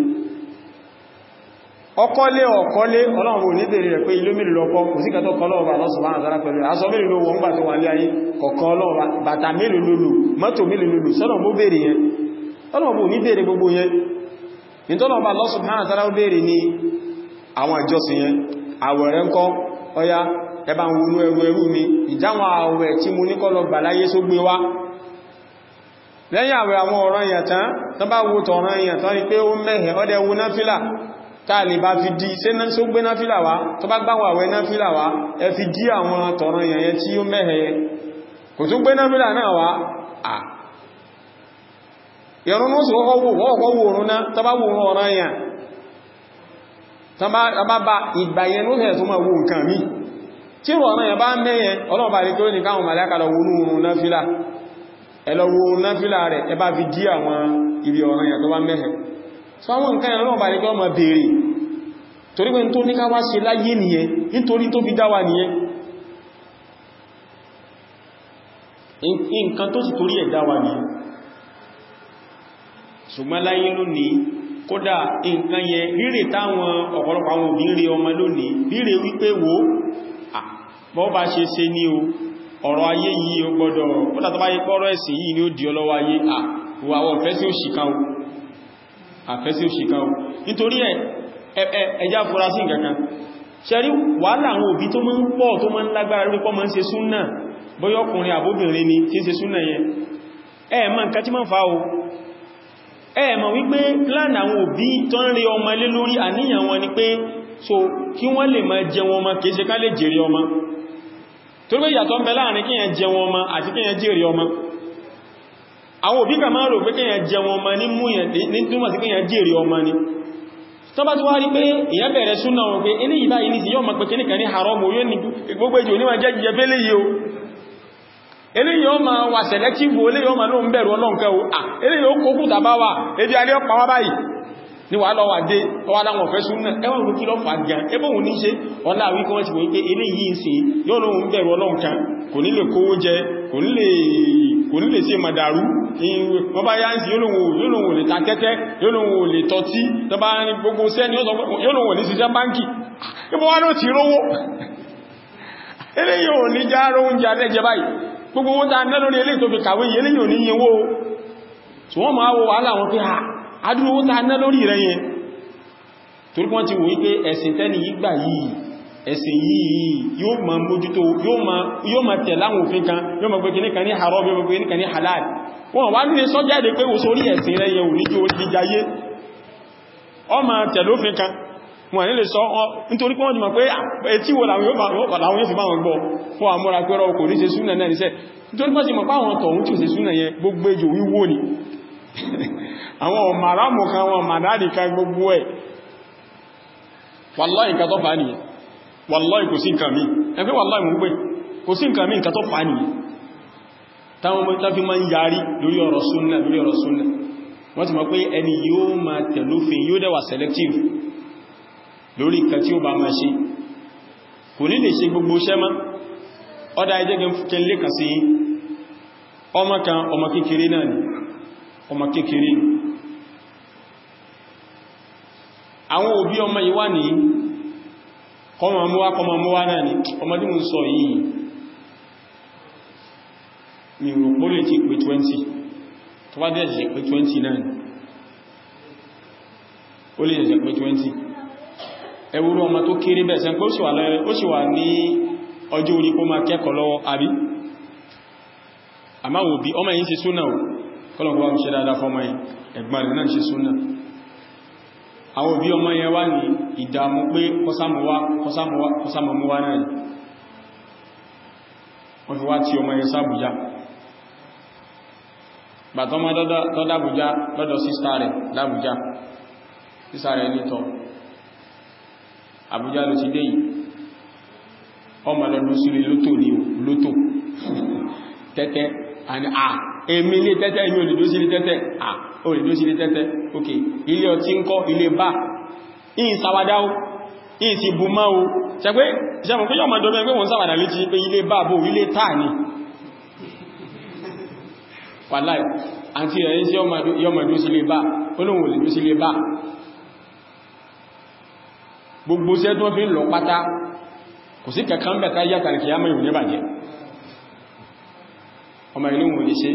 ọkọ́lé ọ̀kọ́lé ọlọ́run ní bèèrè rẹ̀ pé ilé mìírì lọ́kọ́ kò sí kẹtọ́ kọlọ́ọ̀bà lọ́sùnmọ́ àtàrà pẹ̀lú aṣọ mìírì ló wọ́n gbà tó wà ní ayé kọ̀kan ọlọ́ọ̀bà bàtà mìírì lòlò mọ́tò mìírì lòlò sọ́nà mú bèèrè yẹn ọlọ́run ní bèèrè gbogbo yẹn nítọ́lọ́ọ̀bà lọ́sùnmọ́ àtàrà bèèrè ní àwọn ìjọsìn yẹn àwẹ̀rẹ́ ńkọ́ ọya ẹbá ń wọnú ẹrù ẹrù mi ìjáwọn àwẹ̀ tí mo ní kọ́lọ gbà láyé só gbé wá lẹ́yìn àwẹ̀ àwọn ọ̀rọ̀ èèyàn tán tán bá wo tọ̀rọ̀ èèyàn tán ni pé ó mẹ́hẹ̀ ọdẹ wo náfílà táà lè bá fi dí ṣe náà só gbé náfílà wá tó bá gbáwọ̀ àwẹ̀ náfílà wá ẹ fi dí àwọn tọ̀rọ̀ èèyàn yẹn tí ó mẹ́hẹ̀ kò tún gbé náfílà náà wá à ìrún ó sì wọ́kọ́ wò òrùn náà tó bá wò ọ̀rọ̀ èèyàn tàbá bá ìgbà yẹn ló fẹ́ tó máa wo nǹkan mí tí rọ̀ ọ̀nà yẹn bá mẹ́yẹn ọlọ́ọ̀bá ní kí ó ní káwọn màláíkà lọ wọnú oòrùn náfílà ẹlọ́wọ́ náfílà rẹ̀ ẹ bá fi dí àwọn ibi ọ̀nà yẹn tó bá mẹ́hẹ̀ so àwọn nǹkan yẹn ọlọ́ọ̀bá ní kí wọ́n máa béèrè torí pé tó ní ká wá ṣe láyé nìyẹn nítorí tó fi dá wa nìyẹn nǹkan tó sì torí ẹ̀ dá wa nìyẹn ṣùgbọ́n láyé lónìí kódà nǹkan yẹ ríre táwọn ọ̀pọ̀lọpọ̀ àwọn òbí rí ọmọ lónìí ríre wípé wo bọ́ bá ṣe ṣe ní o ọ̀rọ̀ ayé yìí o gbọ́dọ̀ kódà tó bá yí pọ́rọ̀ ẹ̀sìn yìí ni ó di ọlọ́wọ́ ayé àwọ̀ ọ̀fẹ́ sí òṣìká o àfẹ́ sí òṣìká o nítorí ẹjá fura sí nǹkankan ṣẹ́rí wàhálà àwọn òbí tó máa ń pọ̀ tó máa ń lágbára rí pọ́ máa ń ṣe súnnà bóyá ọkùnrin àbóbìnrin ni tí ń ṣe súnnà yẹn ẹ̀ẹ̀mọ́ nǹkan tí máa ń fa o ẹ̀mọ̀ wípé plan àwọn òbí tó ń rí ọmọ ilé lórí àníyàn wọn ni pé so kí wọ́n lè máa jẹ wọn ọmọ kìí ṣe ká lè jèrè ọmọ tó gbé ìyàtọ̀ ń bẹ láàrin kíyàn jẹ wọn ọmọ àti kíyàn jèrè ọmọ àwọn òbí kà máa rò pé kíyàn jẹ wọn ọmọ ní múyàn ní túnmọ̀ sí kíyàn jèrè ọmọ ni tó bá tó wá rí pé èyàn bẹ̀rẹ̀ súnà wọn pé eléyìí báyìí ní sí yọ́ mọ̀ pé kíníkà ní haram yóò ní gbogbo ìjò níwọ̀n jẹ́ jẹ́ fẹ́lẹ̀ yìí o eléyìí ọmọ wà selective eléyìí ọmọ ló ń bẹ̀rù ọlọ́nkẹ́ o à eléyìí ó kókù tàbá wà ebi alẹ́ ọpa wá báyìí ní wà lọ́wà dé ọwá láwọn ọ̀fẹ́ súnnà ẹwà òkú lọ fà gan ẹbọ́ òun ní ṣe ọlá wíkọ́ wọ́n ti wọ́n pé eléyìí ń ṣe yóò lóun bẹ̀rù ọlọ́nkẹ́ kò ní lè kówó jẹ kò ní lè ṣe màdàrú wọ́n bá yá ń sí yóò lóun lè ta tẹ́tẹ́ yóò lóun lè tọ́tí tó bá ní gbogbo sẹ́ni yóò lóun ní ṣiṣẹ́ báńkì ibọ́ wá ló ti rówó eléyìí ò ní já róúnjẹ alẹ́jẹ báyìí gbogbo owó ta ná lórí eléyìí tó fi kàwé yẹ léyìn òní yẹwó tí wọ́n máa wo wàhálà wọn pé àdúró owó ta ná lórí rẹ̀ yẹn torí wọ́n ti wò wípé ẹ̀sìn tẹ́ni yìí gbà yìí ẹ̀sìn yìí yóò ma mójútó yóò ma tẹ̀ láwọn òfin kan yóò ma gbẹ́kẹ́ níkan ní haram yóò ma gbẹ́kẹ́ níkan ní halal wọ́n wá nílé sọ́jáde pé wo sórí ẹ̀sìn rẹ̀ yẹn ò ní jó jíjayé ọ ma tẹ̀ lófin kan wọ́n nílé sọ nítorí pé wọ́n ti mọ̀ pé etí wo làwọn yóò fi máa wọn gbọ́ fún àmúra pẹ́rọ kò ní ṣe súnà náà níṣẹ́ nítorí pé wọ́n ti mọ̀ páwọn tọ̀hún tí ò ṣe súnà yẹn gbogbo ejò wíwó ni àwọn ọmọ̀rámù kan wọn màdáàdì kan gbogbo ẹ̀ wàláì nǹkan tó fà ní wàláì kò sí nǹkan mi ẹgbẹ́ wàláì mú pé kò sí nǹkan mi nǹkan tó fà ní táwọn ọmọ ìtàfí máa ń yarí lórí ọ̀rọ̀ súnnà lórí ọ̀rọ̀ súnnà wọ́n ti mọ̀ pé ẹni yóò máa tẹ̀lófin yóò dẹ̀wà selective lórí nǹkan tí ó bá máa ṣe kò ní lè ṣe gbogbo iṣẹ́ mọ́ ọ́dá ẹjẹ́ gẹn lè kà sí ọmọ kan ọmọ kékeré náà ni ọmọ kékeré àwọn òbí ọmọ yìí wà ní kọmọ mọ́wá kọmọ mọ́wá náà ni ọmọ tí mo sọ yìí mi rò pó lè ti pé 20 tó bá dẹ̀ jẹ́ pé 20 náà ni ó lè jẹ́ pé 20 ẹwúrú ọmọ tó kéré bẹ́ẹ̀ sẹ́ pé ó sì wà ní ọjọ́ orí kó máa kẹ́kọ̀ọ́ lọ́wọ́ àbí àmáwò bí ọmọ yìí ṣe súnà ò kọ́lọ̀kọ́ bá ń ṣe dáadáa fọ́mọ yìí ẹ̀gbọ́n rẹ̀ náà ṣe súnà àwọn òbí ọmọ yẹn wá ní ìdàmú pé kọsámọ̀mọ́wá náà wọ́n fi wá tí ọmọ yẹn sábùjá bàtọ́mọ́ tọ́dábùjá lọ́dọ̀ sísá rẹ̀ lábùjá sísá rẹ̀ nítọ̀ àbújá ló ti dé yìí ọmọ lọ́dún sílé lótò ní lótò tẹ́tẹ́ àni à èmi ilé tẹ́tẹ́ èmi olèdó sílé tẹ́tẹ́ à olèdó sílé tẹ́tẹ́ ok ilé ọtí ń kọ́ ilé bá ìyìn sàwádáwó ìyìn sí bú máa o ṣẹgbẹ́ ìṣẹ́mọ̀ pé yọ́ mọ̀dọ́ mẹ́gbẹ́ wọn sàwádà létí pé ilé bá bó ilé táà ní wàláì àti rẹ̀ sí yọ́mọ̀dó sílé bá olóhun olèdó sílé bá gbogbo ṣẹ́ tó fi ń lọ pátá kò sí kẹkàn bẹ̀ta yàtàrí kìí àmà ìwòní bàjẹ́ ọmọ ilé wọn lè ṣe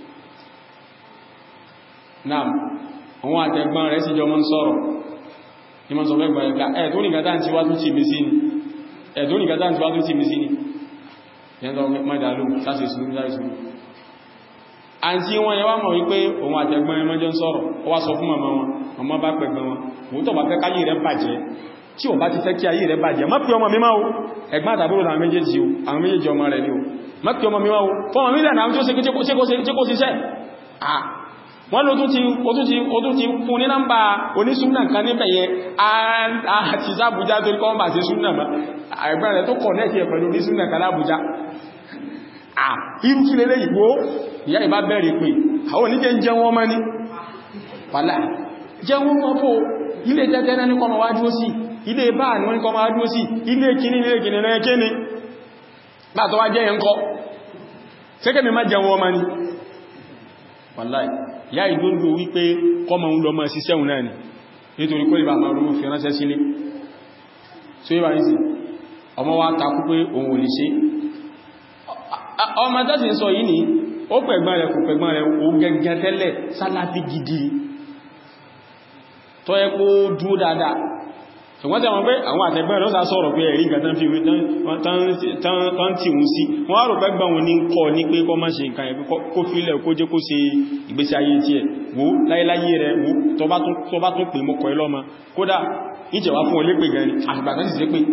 náà àwọn àtẹ̀gbọ́n rẹ̀ sí jọ mọ́ ń sọ̀rọ̀ ní mọ́ sọ fẹ́ gbọ́ẹ̀ká ẹ̀ tó ní gàtà tí wá tún ti bí sí ni ẹ̀dùn nìkan tán tí wá tó tí mi sí ni yẹnlọ mọ́dàlú láti ìsúnú láti ìsúnú àti wọn yẹ wá mọ̀ wípé òun àtẹ̀gbọ́n ẹmọ́ jẹ́ ń sọ̀rọ̀ ó wá sọ fún màmá wọn ọmọ bá pẹ̀gbọ́n wọn òun tó bá fẹ́ káyé rẹ̀ bàjẹ́ tí ò bá ti fẹ́ kí ayé rẹ̀ bàjẹ́ má pí ọmọ mi máa o ẹ̀gbọ́n àtàbúrò àwọn méjèèjì o àwọn méjèèjì ọmọ rẹ̀ ni o má pí ọmọ mi máa o fọ́mọ mílẹ̀ náà tí ó ṣe kó ṣiṣẹ́ wọ́n ló tún ti fún ní nọ́mbà onísúnnà kan níbẹ̀ yẹ àti sábújá tó kọ́ bà sí súnnà mọ́ ẹgbẹ́ rẹ̀ tó kọ̀ nẹ́ẹ̀kì ẹ̀ pẹ̀lú onísúnnà kan lábújá irú kí lélẹ́ ìgbó ìyá ìbá bẹ̀rẹ̀ pé àwọn oníjẹ́ jẹ́ wọ́n mọ́ ní pàlá jẹ́ wọ́n mọ́ fò ilé tẹ́tẹ́ náà ní kọmọ wá dúó sí ilé bá ní wọ́n ní kọmọ wá dúó sí ilé kíní ilé kíní náà kíní bá tọ́wá jẹ́ yẹn kọ́ sẹ́kẹ́mì má jẹ́ wọ́n mọ́ ní wàláì ìyá ìdúndú wípé kọmọ ń lọ mọ́ sí sẹ́hùn náà ni nítorí kó ìbá máa rúrú fi ránṣẹ́ sílé so ìbá ní sí ọmọ wa takú pé òun ò lè ṣe ọmọ tó sì ń sọ yìí ni ó pẹ̀gbọ́n rẹ̀ kò pẹ̀gbọ́n rẹ̀ ó gẹ́gẹ́ tẹ́lẹ̀ sálàfí gidi tó yẹ kó dúó dáadáa ṣùgbọ́n tẹ́wọ́n pé àwọn àtẹ̀gbọ́n rẹ̀ ó sá sọ̀rọ̀ pé ẹ̀rí nǹkan tán fi wé tán tí wọ́n sí wọ́n rò pẹ́ gbọ́n wọn ní kọ́ ní pé kọ́ máa ṣe nǹkan ẹ̀ kó fílẹ̀ kó jẹ́ kó ṣe ìgbésí ayé tí ẹ̀ wó láyéláyé rẹ̀ wó tó bá tún pè mọ́kọ̀ ẹlọ́mọ kódà ìjẹ̀wá fún olépè gan ni àgbà tán sì sí pé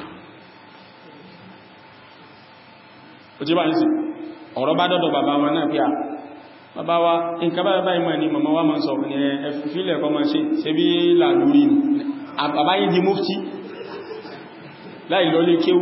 ó ti bá ń sì ọ̀rọ̀ bá dọ́dọ̀ bàbá wọn náà pé à bàbá wa nǹkan bá bá ìmọ̀ ni màmá wa máa ń sọ ní ẹfìfílẹ̀ kọ́ máa ṣe ṣe bí làlúrí àbàbá yìí di mufti láì lọ lé kéwú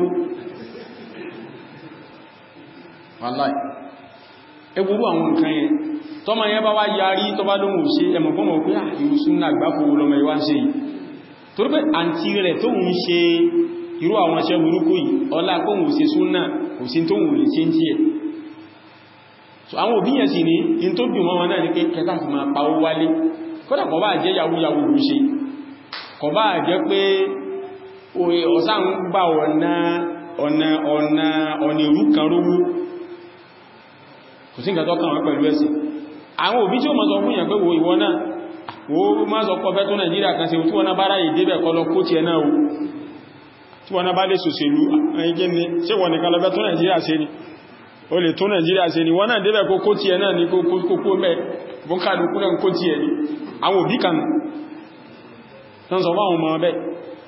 wàláì ẹgbùrú àwọn nǹkan yẹn tọ́mọ yẹn bá wá yarí tọ́ bá lóhun ṣe ẹmọ̀ fọ́mọ̀ pé àìrùsùn náà gbáfò lọmọ ìwá ń ṣe yìí torí pé àǹtí rẹ̀ tó ń ṣe irú àwọn iṣẹ́ burúkú yìí ọlá kóhùn sí súnnà kò sí tó wù lè ṣe ń tí ẹ̀ so àwọn òbí yẹn sì ní in tó dùn mọ́ wọn náà ní pé kẹta fi máa pàwó wálé kódà kọ bá jẹ́ yàwúyàwó ló ṣe kọ bá jẹ́ pé ọ̀sá ń gbà ọ̀nà ọ̀nà ọ̀nà ọ̀nà ìrú kan rówó kò sí nǹkan tó kàn wọ́n pẹ̀lú ẹ̀sìn àwọn òbí tí ó mọ́ sọ fún yàn pé wo ìwọ náà wo má sọ kọfẹ́ tó Nàìjíríà kan sí tí wọ́n náà bá ráyè débẹ̀ kọ́ lọ kó ti ẹ̀ náà o tí wọ́n bá lè sòsèlú ẹgbẹ́ ni ṣe wọ́n ní kalọ́bẹ́ tó Nàìjíríà ṣe ni o lè tó Nàìjíríà ṣe ni wọ́n náà débẹ̀ kó kó tí ẹ náà ní kókó mẹ́ fún kàdùkú náà kó tí ẹ ní àwọn òbí kan tán sọ fáwọn ọmọ ọbẹ̀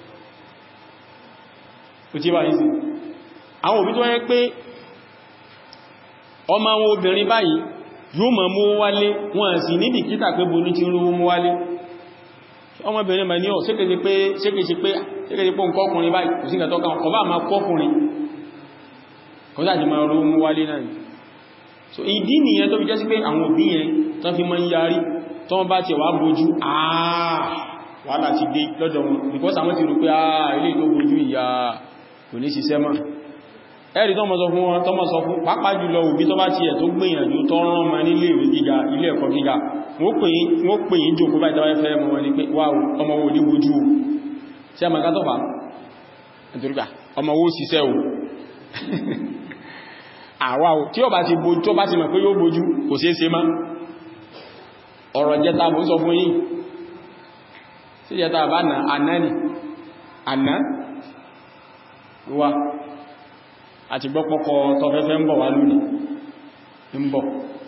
ó tí bá yìí sí àwọn òbí tó yẹ pé ọmọ àwọn obìnrin báyìí yóò máa mú wálé wọn sì ní bìkítà pé bo ní ti ń rówó mú wálé ọmọbìnrin ma ní ọ̀ sékèsí pé sékèsí pé sékèsí pé nǹkan ọkùnrin báyìí kò sí ìgbà tọ́ka kọ bá máa kọkùnrin kò sáàjì máa rú mú wálé náà so ìdí nìyẹn tó fi jẹ́ sí pé àwọn òbí yẹn tán fi máa ń yarí tó wọ́n bá ti wà bójú àà wàhálà ti dé lọ́dọ̀ wọn because àwọn ti rò pé àà ilé tó bójú ìyá kò ní ṣiṣẹ́ mọ́ ẹ̀rí tó mọ́ sọ fún wọn tó mọ́ sọ fún pàápàá jùlọ òbí tó bá ti ẹ̀ tó gbìyànjú tó rán ma nílé ìwé gíga ilé ẹ̀kọ́ gíga wọ́n pè yí jòkó báyìí tàbí fẹ́ mọ́ wọn ní pé wà ọmọ wo ní bojú o tí a màkà tọ́fà nítorípà ọmọ wo síṣẹ́ o àwà o tí ó bá ti bojú tó bá ti mọ̀ pé yóò bojú kò sí ṣe má ọ̀rọ̀ jẹta mọ́ sọ fún yìí sí jẹta bá nà àná ni àná wá àti gbọ́pọ̀kọ tọfẹ́fẹ́ ń bọ̀ wá lónìí ń bọ̀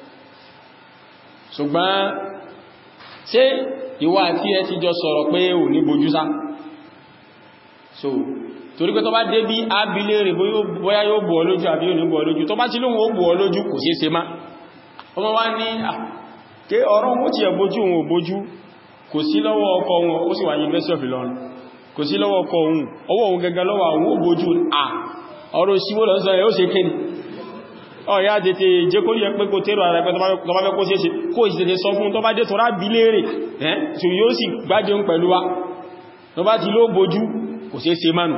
ṣùgbọ́n ṣé ìwọ àti ẹ ti jọ sọ̀rọ̀ pé ò ní bojú sá so torí pé tó bá dé bí ábílé rẹ̀ bóyá yóò bọ̀ lójú àbí ò ní bọ̀ lójú tó bá tí lóhun ó bọ̀ lójú kò sí ṣe má ọmọ wá ní ké ọ̀rọ̀ ó ti ẹ̀bójú òun ò bójú kò sí lọ́wọ́ ọkọ wọn ó sì wà University of Ilorin kò sí lọ́wọ́ ọkọ òun ọwọ́ òun gẹ́gẹ́ lọ́wọ́ àwọn ó bójú à ọ̀rọ̀ ìṣíwó lọ sọ ẹ̀ ó ṣe kéni ọ̀yá tètè jẹ́ kó rí ẹpẹ́ kó tẹ́rọ ara ẹgbẹ́ tó bá fẹ́ kó ṣe ṣe kó ìsìtẹ̀tẹ̀ sọ fún tó bá dé tọ́rá bí léèrè ẹ́ tí yóò sì gbájẹun pẹ̀lú wa tó bá ti ló bojú kò ṣe ṣe mánu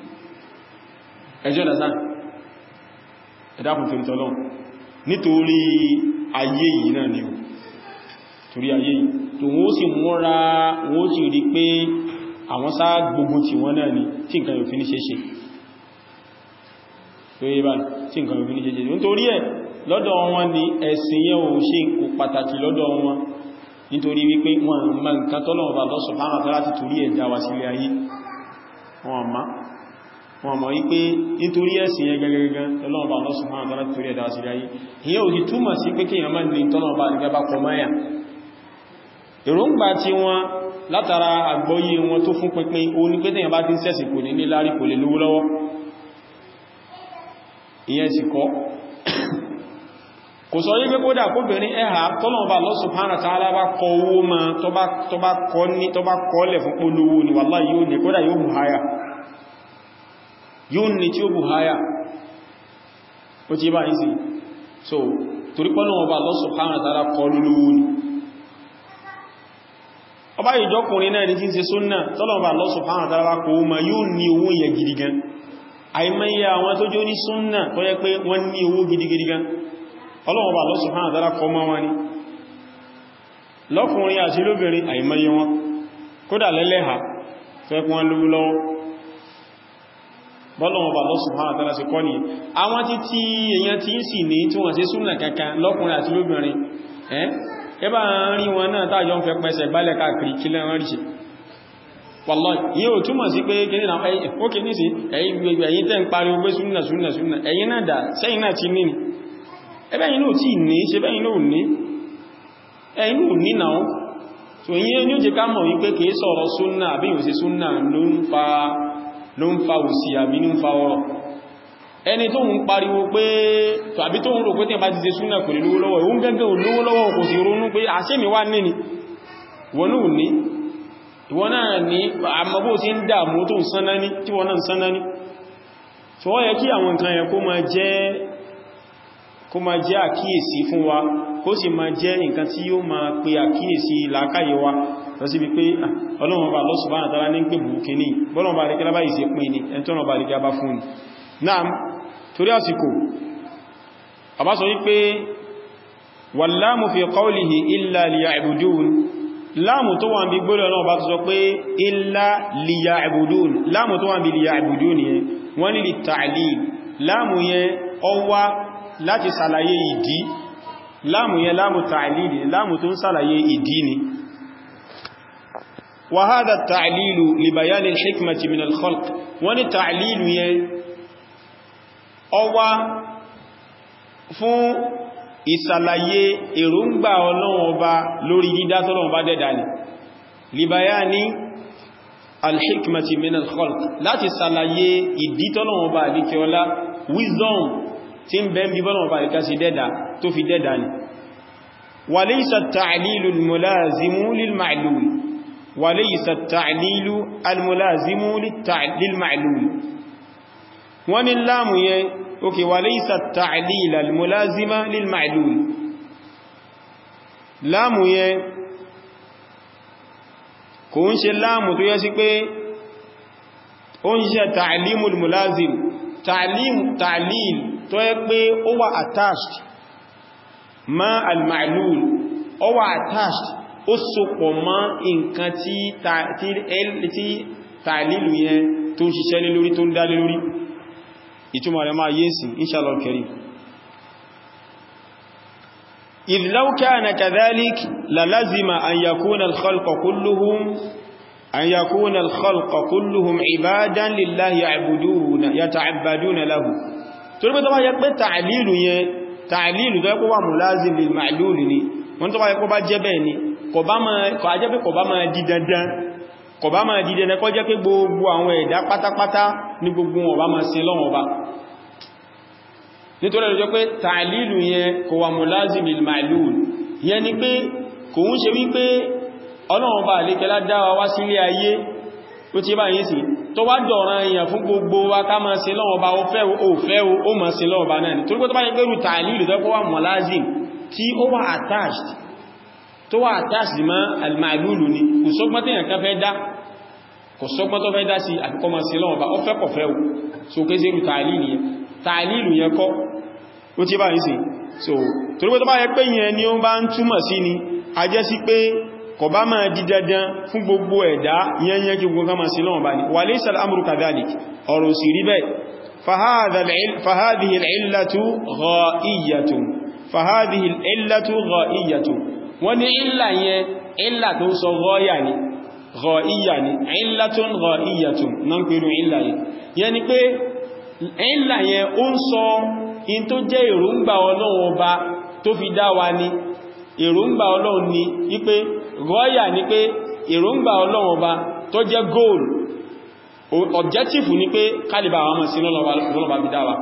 ẹjọ́ dàsán ẹ̀dàkùn tó ìtọ́lọ́ nítorí ayé yìí náà ni o torí ayé yìí tó wọ́n sì múra wọ́n sì rí pé àwọn sáà gbogbo tí wọ́n náà ni tí nǹkan yóò fi ní ṣe ṣe tó yé bá tí nǹkan òfin ní jẹjẹ nítorí ẹ̀ lọ́dọ̀ wọn ni ẹ̀sìn yẹn ò ṣe kò pàtàkì lọ́dọ̀ wọn nítorí wípé wọn ma nǹkan tọ́lọ̀wọ̀ bá lọ́sọ̀ fánà tọ́lá ti torí ẹ̀dá wa sílé ayé wọn ma wọn mọ̀ wípé nítorí ẹ̀sìn yẹn gẹ́gẹ́gẹ́ ọlọ́ọ̀bá Allah subhanahu wa ta'ala torí ẹ̀dá sí ayé ìyẹn ò sì túmọ̀ sí pé kíyàn máa ní tọ́lọ̀bá àrígẹ́ bá kọ máyà èròǹgbà tí wọ́n látara àgbọ́yé wọn tó fún pínpín o ní pé tẹ́yàn bá ti ń sẹ́sìn kò ní níláárí kò lè lówó lọ́wọ́ ìyẹn sì kọ́ kò sọ wípé kódà kóbìnrin ẹ̀hà tọ́lọ̀bá Allah subhanahu wa ta'ala bá kọ owó ma tó bá kọ́ lẹ̀ fún polówó ni wallahi yóò ní kódà yóò mú háyà yóò ní tí ó bù háyà ó ti bá ìsìn so torí pọ́nà ọba Allah subhanahu wa ta'ala kọ lúlúwú ni ọba ìjọkùnrin náà ní tí ń ṣe súnnà tọ́lọ̀ ọba Allah subhanahu wa ta'ala kò ma yóò ní owó yẹ gidigan àìmẹ́yẹ àwọn tó jó ní súnnà tó yẹ pé wọ́n ní owó gidigidigan ọlọ́wọ́ Allah subhanahu wa ta'ala kọ mọ́ wọn ni lọ́kùnrin àti lóbìnrin àìmẹ́yẹ wọn kódà lẹ́lẹ́ha tó yẹ kí wọ́n lówó lọ́wọ́ bọ́lọ̀wọ̀n bá lọ́sùn hàn àtàrà sí kọ́ ní àwọn tí tí èyàn tí ń sì ní tí wọ́n ṣe súnà kankan lọ́kùnrin àti lóbìnrin ẹ́ ẹbá rí wọn náà tàjọ ń fẹ́ pẹ́sẹ̀ gbálẹ̀ káàkiri kí lẹ́rán rí ṣe wallahi ìyẹn ò túmọ̀ sí pé kí nínú ókè ní sí ẹ̀yin tẹ́ ń pariwo pé súnà súnà súnà ẹ̀yin náà dà sẹ́yìn náà ti ní ni ẹbẹ́ yìí náà tí ní ṣe bẹ́yìn náà ní ẹ̀yin náà ní náà so ìyẹn ní ó jẹ ká mọ̀ wípé kìí sọ̀rọ̀ súnà àbí ìwòsí súnà ló ń fa ló ń fa òsì àbí ní ń fa ọrọ̀ ẹni tó ń pariwo pé tàbí tó ń rò pé tí a bá ti ṣe súnà kò lè lówó lọ́wọ́ ìhun gẹ́gẹ́ olówó lọ́wọ́ kò sì ronú pé àṣẹ́mi wá ní ni wọ́n náà ní ìwọ́n náà ní àmọ́bó tí ń dàmú tó ń sánná ní tí wọ́n náà ń sánná ní tó wọ́n yẹ kí àwọn nǹkan yẹ kó máa jẹ́ àkíyèsí fún wa kó sì máa jẹ́ nǹkan tí yóò máa pe àkíyèsí làákàyè wa lọ sí wípé ọlọ́run ọba Allah subhanahu wa ta'ala ní pé bùkẹ́ ní bọ́lọ̀n bá ríkẹ́ lábáyìí sí pín ní ẹntọ́nà bá ríkẹ́ bá fún ní náà torí àsìkò àbá sọ wípé wàlámù fi qawlihi illa liya'budun láàmù tó wà ń bí gbọ́lọ̀ náà bá sọ pé illa liya'budun láàmù tó wà ń bí liya'budun yẹn wọ́n ní li ta'lil láàmù yẹn ó wá láti sàlàyé ìdí láàmù yẹn láàmù ta'lil láàmù tó ń sàlàyé ìdí ni وهذا التعليل لبيان الحكمة من الخلق wọ́n تعليل yẹn ó wá fún ìsàlàyé èròǹgbà Ọlọ́run Ọba lórí dídá tọ́lọ́run Ọba dẹ́dà ní لبيان الحكمة من الخلق láti sàlàyé ìdí tọ́lọ́run Ọba àdíkẹ́ ọlá wisdom tí ń bẹ́ bí bọ́lọ́run Ọba àdíkẹ́ sí dẹ́dà tó fi dẹ́dà ní وليس التعليل الملازم للمعلول وليس التعليل الملازم للمعلول ومن اللام يه اوكي وليس التعليل الملازم للمعلول لام يه kò ń ṣe láàmù tó yẹ sí pé ó ń ṣe ta'limu al-mulazim ta'lil tó yẹ pé ó wà attached ma al-ma'lul ó wà attached ó sopọ̀ mọ́ nǹkan tí tàìlìlù yẹn tó ń ṣiṣẹ́ lé lórí tó ń dá lé lórí ìtumọ̀ rẹ̀ máa yé sí inshallah karim idh law kana kadhalik la lazima an yakuna al-khalqa kulluhum an yakuna al-khalqa kulluhum ibadan lillahi ya'buduna yata'abbaduna lahu torí pé tó bá yẹ pé tàìlìlù yẹn tàìlìlù tó yẹ kó wà mulazim lil ma'lul ni wọ́n tó bá yẹ kó bá jẹ́ bẹ́ẹ̀ ni kò bá jẹ́ pé kò bá máa di dandan kò bá máa di dandan kó jẹ́ pé gbogbo àwọn ẹ̀dá pátápátá ní gbogbo wọn bá máa sin lọ́wọ́ bá nítorí ẹ̀lọ́jọ́ pé tààlìlù yẹn kò wà mulazim lil ma'lul yẹn ni pé kò ń ṣe wípé ọlọ́run bá àlékẹ́lá dáwà wá sílé ayé ó ti bá yìí sí tó wá dọ̀ràn èèyàn fún gbogbo wa ká máa sin lọ́wọ́ bá ó fẹ́ ó fẹ́ ó máa sin lọ́wọ́ bá náà ni torí pé tó bá yẹ pé rú tààlìlù tó wà mulazim tí ó wà attached tó wà attached mọ́ al-ma'lulu ni kò sọ́gbọ́n tí yànkan fẹ́ dá kò sọ́gbọ́n tó fẹ́ dá sí àfikọ́ ma sí lọ́wọ́ bá ó fẹ́ kọ̀fẹ́ ò so kéèsè rú tààlìlù yẹn tààlìlù yẹn kọ́ ó tí bá ń sí so torí pé tó bá yẹ pé yẹn ni ó bá ń túmọ̀ sí ni a jẹ́ sí pé kò bá máa di dandan fún gbogbo ẹ̀dá yẹn yẹn kí gbogbo ma sí lọ́wọ́ bá ní wa laysa al-amru kadhalik ọ̀rọ̀ sì rí bẹ́ẹ̀ فهذه العلة غائية فهذه العلة غائية wọ́n ní ìlà yẹn ìlà tó sọ gọ́ọ̀yà ni gha'iyya ni illatun gha'iyyatun na ń pèrò ìlà yìí yẹn ni pé ìlà yẹn ó ń sọ in tó jẹ́ èròǹgbà ọlọ́run ọba tó fi dá wa ní èròǹgbà ọlọ́run ni wípé gha'iyya ni pé èròǹgbà ọlọ́run ọba tó jẹ́ goal objective ni pé kálìbà àwọn ọmọ sí lọ́lọ́bà bí dáwà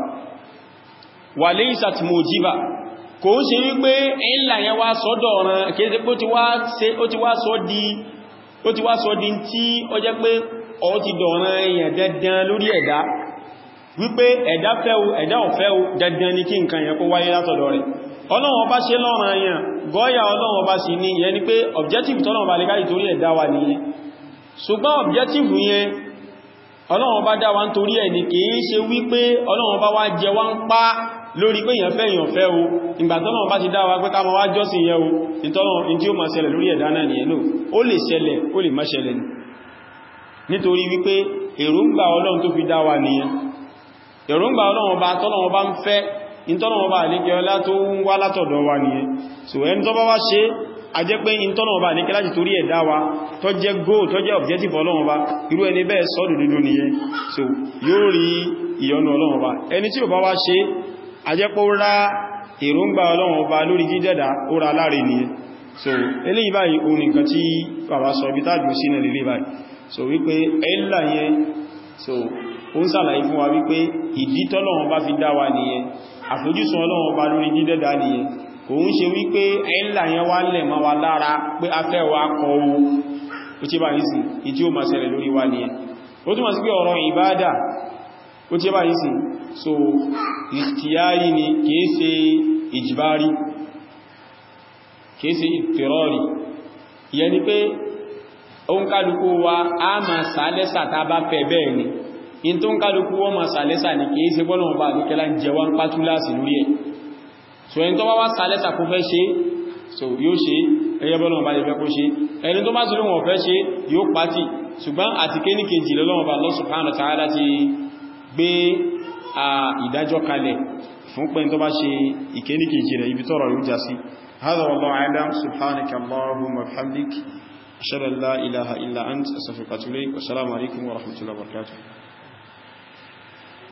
wà lè ìsàtì mojiba kò ń ṣe wípé ìlà yẹn wá sọ́dọ̀ ọ̀ràn kéèsé pé ó ti wá sọ di ó ti wá sọ di tí ó jẹ́ pé ọ ti dọ̀ràn èèyàn dandan lórí ẹ̀dá wípé ẹ̀dá fẹ́ o ẹ̀dá ò fẹ́ o dandan ní kí nǹkan yẹn kó wáyé látọ̀dọ̀ rẹ̀ ọlọ́run ọba ṣe lọ́ràn èèyàn gọ́ọ̀yà ọlọ́run ọba sì ní ìyẹn ni pé objective tọ́lọ́run ọba lè káyì torí ẹ̀dá wa nìyẹn ṣùgbọ́n objective yẹn ọlọ́run bá dá wa ń torí ẹ̀ ní kìí ṣe wípé ọlọ́run bá wá jẹ wá ń pá lórí pé èyàn fẹ́ èyàn fẹ́ o ìgbàtọ́lọ́run bá ti dá wa pé ká ma wá jọ́sìn yẹ o ìtọ́lọ́run tí ó ma ṣẹlẹ̀ lórí ẹ̀dá náà nìyẹn náà ó lè ṣẹlẹ̀ ó lè má ṣẹlẹ̀ nítorí wípé èròǹgbà ọlọ́run tó fi dá wa nìyẹn èròǹgbà ọlọ́run bá tọ́lọ́run bá ń fẹ́ ìtọ́lọ́run bá àlékẹ́ ọlá tó ń wá látọ̀dọ̀ wa nìyẹn so ẹni tó bá wá ṣe a jẹ́ pé ìtọ́nà ọba ní kílájì torí ẹ̀dá wa tó jẹ́ goal tó jẹ́ objective ọlọ́run ọba irú ẹni bẹ́ẹ̀ sọ́dù dúdú nìyẹn so yóò rí ìyọ́nú ọlọ́run ọba ẹni tí ò bá wá ṣe a jẹ́ pé ó rá èròǹgbà ọlọ́run ọba lórí jíjẹ́dá ó ra láre nìyẹn so eléyìí báyìí ohun nǹkan tí bàbá sọ bí tájú sí náà lélé báyìí so wípé ẹ̀là yẹn so ó ń sàlàyé fún wa wípé ìdí tọ́lọ́run bá fi dá wa nìyẹn àfojúsùn ọlọ́run ọba lórí jíjẹ́dá nìyẹn òun ṣe wípé ẹ̀là yẹn wá lẹ̀ máa wa lára pé a fẹ́ wa kọ owó ó tí bá yìí ìtí ó máa ṣẹlẹ̀ lórí wa nìyẹn ó túnmọ̀ sí pé ọ̀rọ̀ ìbádà ó tí bá yìí so ìtìyárí ni kìí ṣe ìjìbárí kìí ṣe ìtìrọ́rì ìyẹn ni pé òun kálukú wa a máa sàálẹ́sà tá bá fẹ́ bẹ́ẹ̀ ni in tó ń kálukú wọ́n máa sàálẹ́sà ni kìí ṣe bọ́lọ̀ bá àdúkẹ́lá jẹ wọ́n pátúláàsì lórí ẹ̀ so ẹni tó bá wá sàálẹ́sà kó fẹ́ ṣe so yóò ṣe ẹyẹ bọ́lọ̀ bá lè fẹ́ kó ṣe ẹni tó bá sí lóhun ọ̀fẹ́ ṣe yóò pàtì ṣùgbọ́n àti kéní kejì lọ́lọ́wọ́ bá Allah subhanahu wa ta'ala ti gbé ìdájọ́ kalẹ̀ fún pẹ́ tó bá ṣe ìkéní kejì rẹ̀ ibi tọ́rọ yóò já sí هذا والله أعلم سبحانك اللهم وبحمدك أشهد أن لا إله إلا أنت أستغفرك وأتوب إليك والسلام عليكم ورحمة الله وبركاته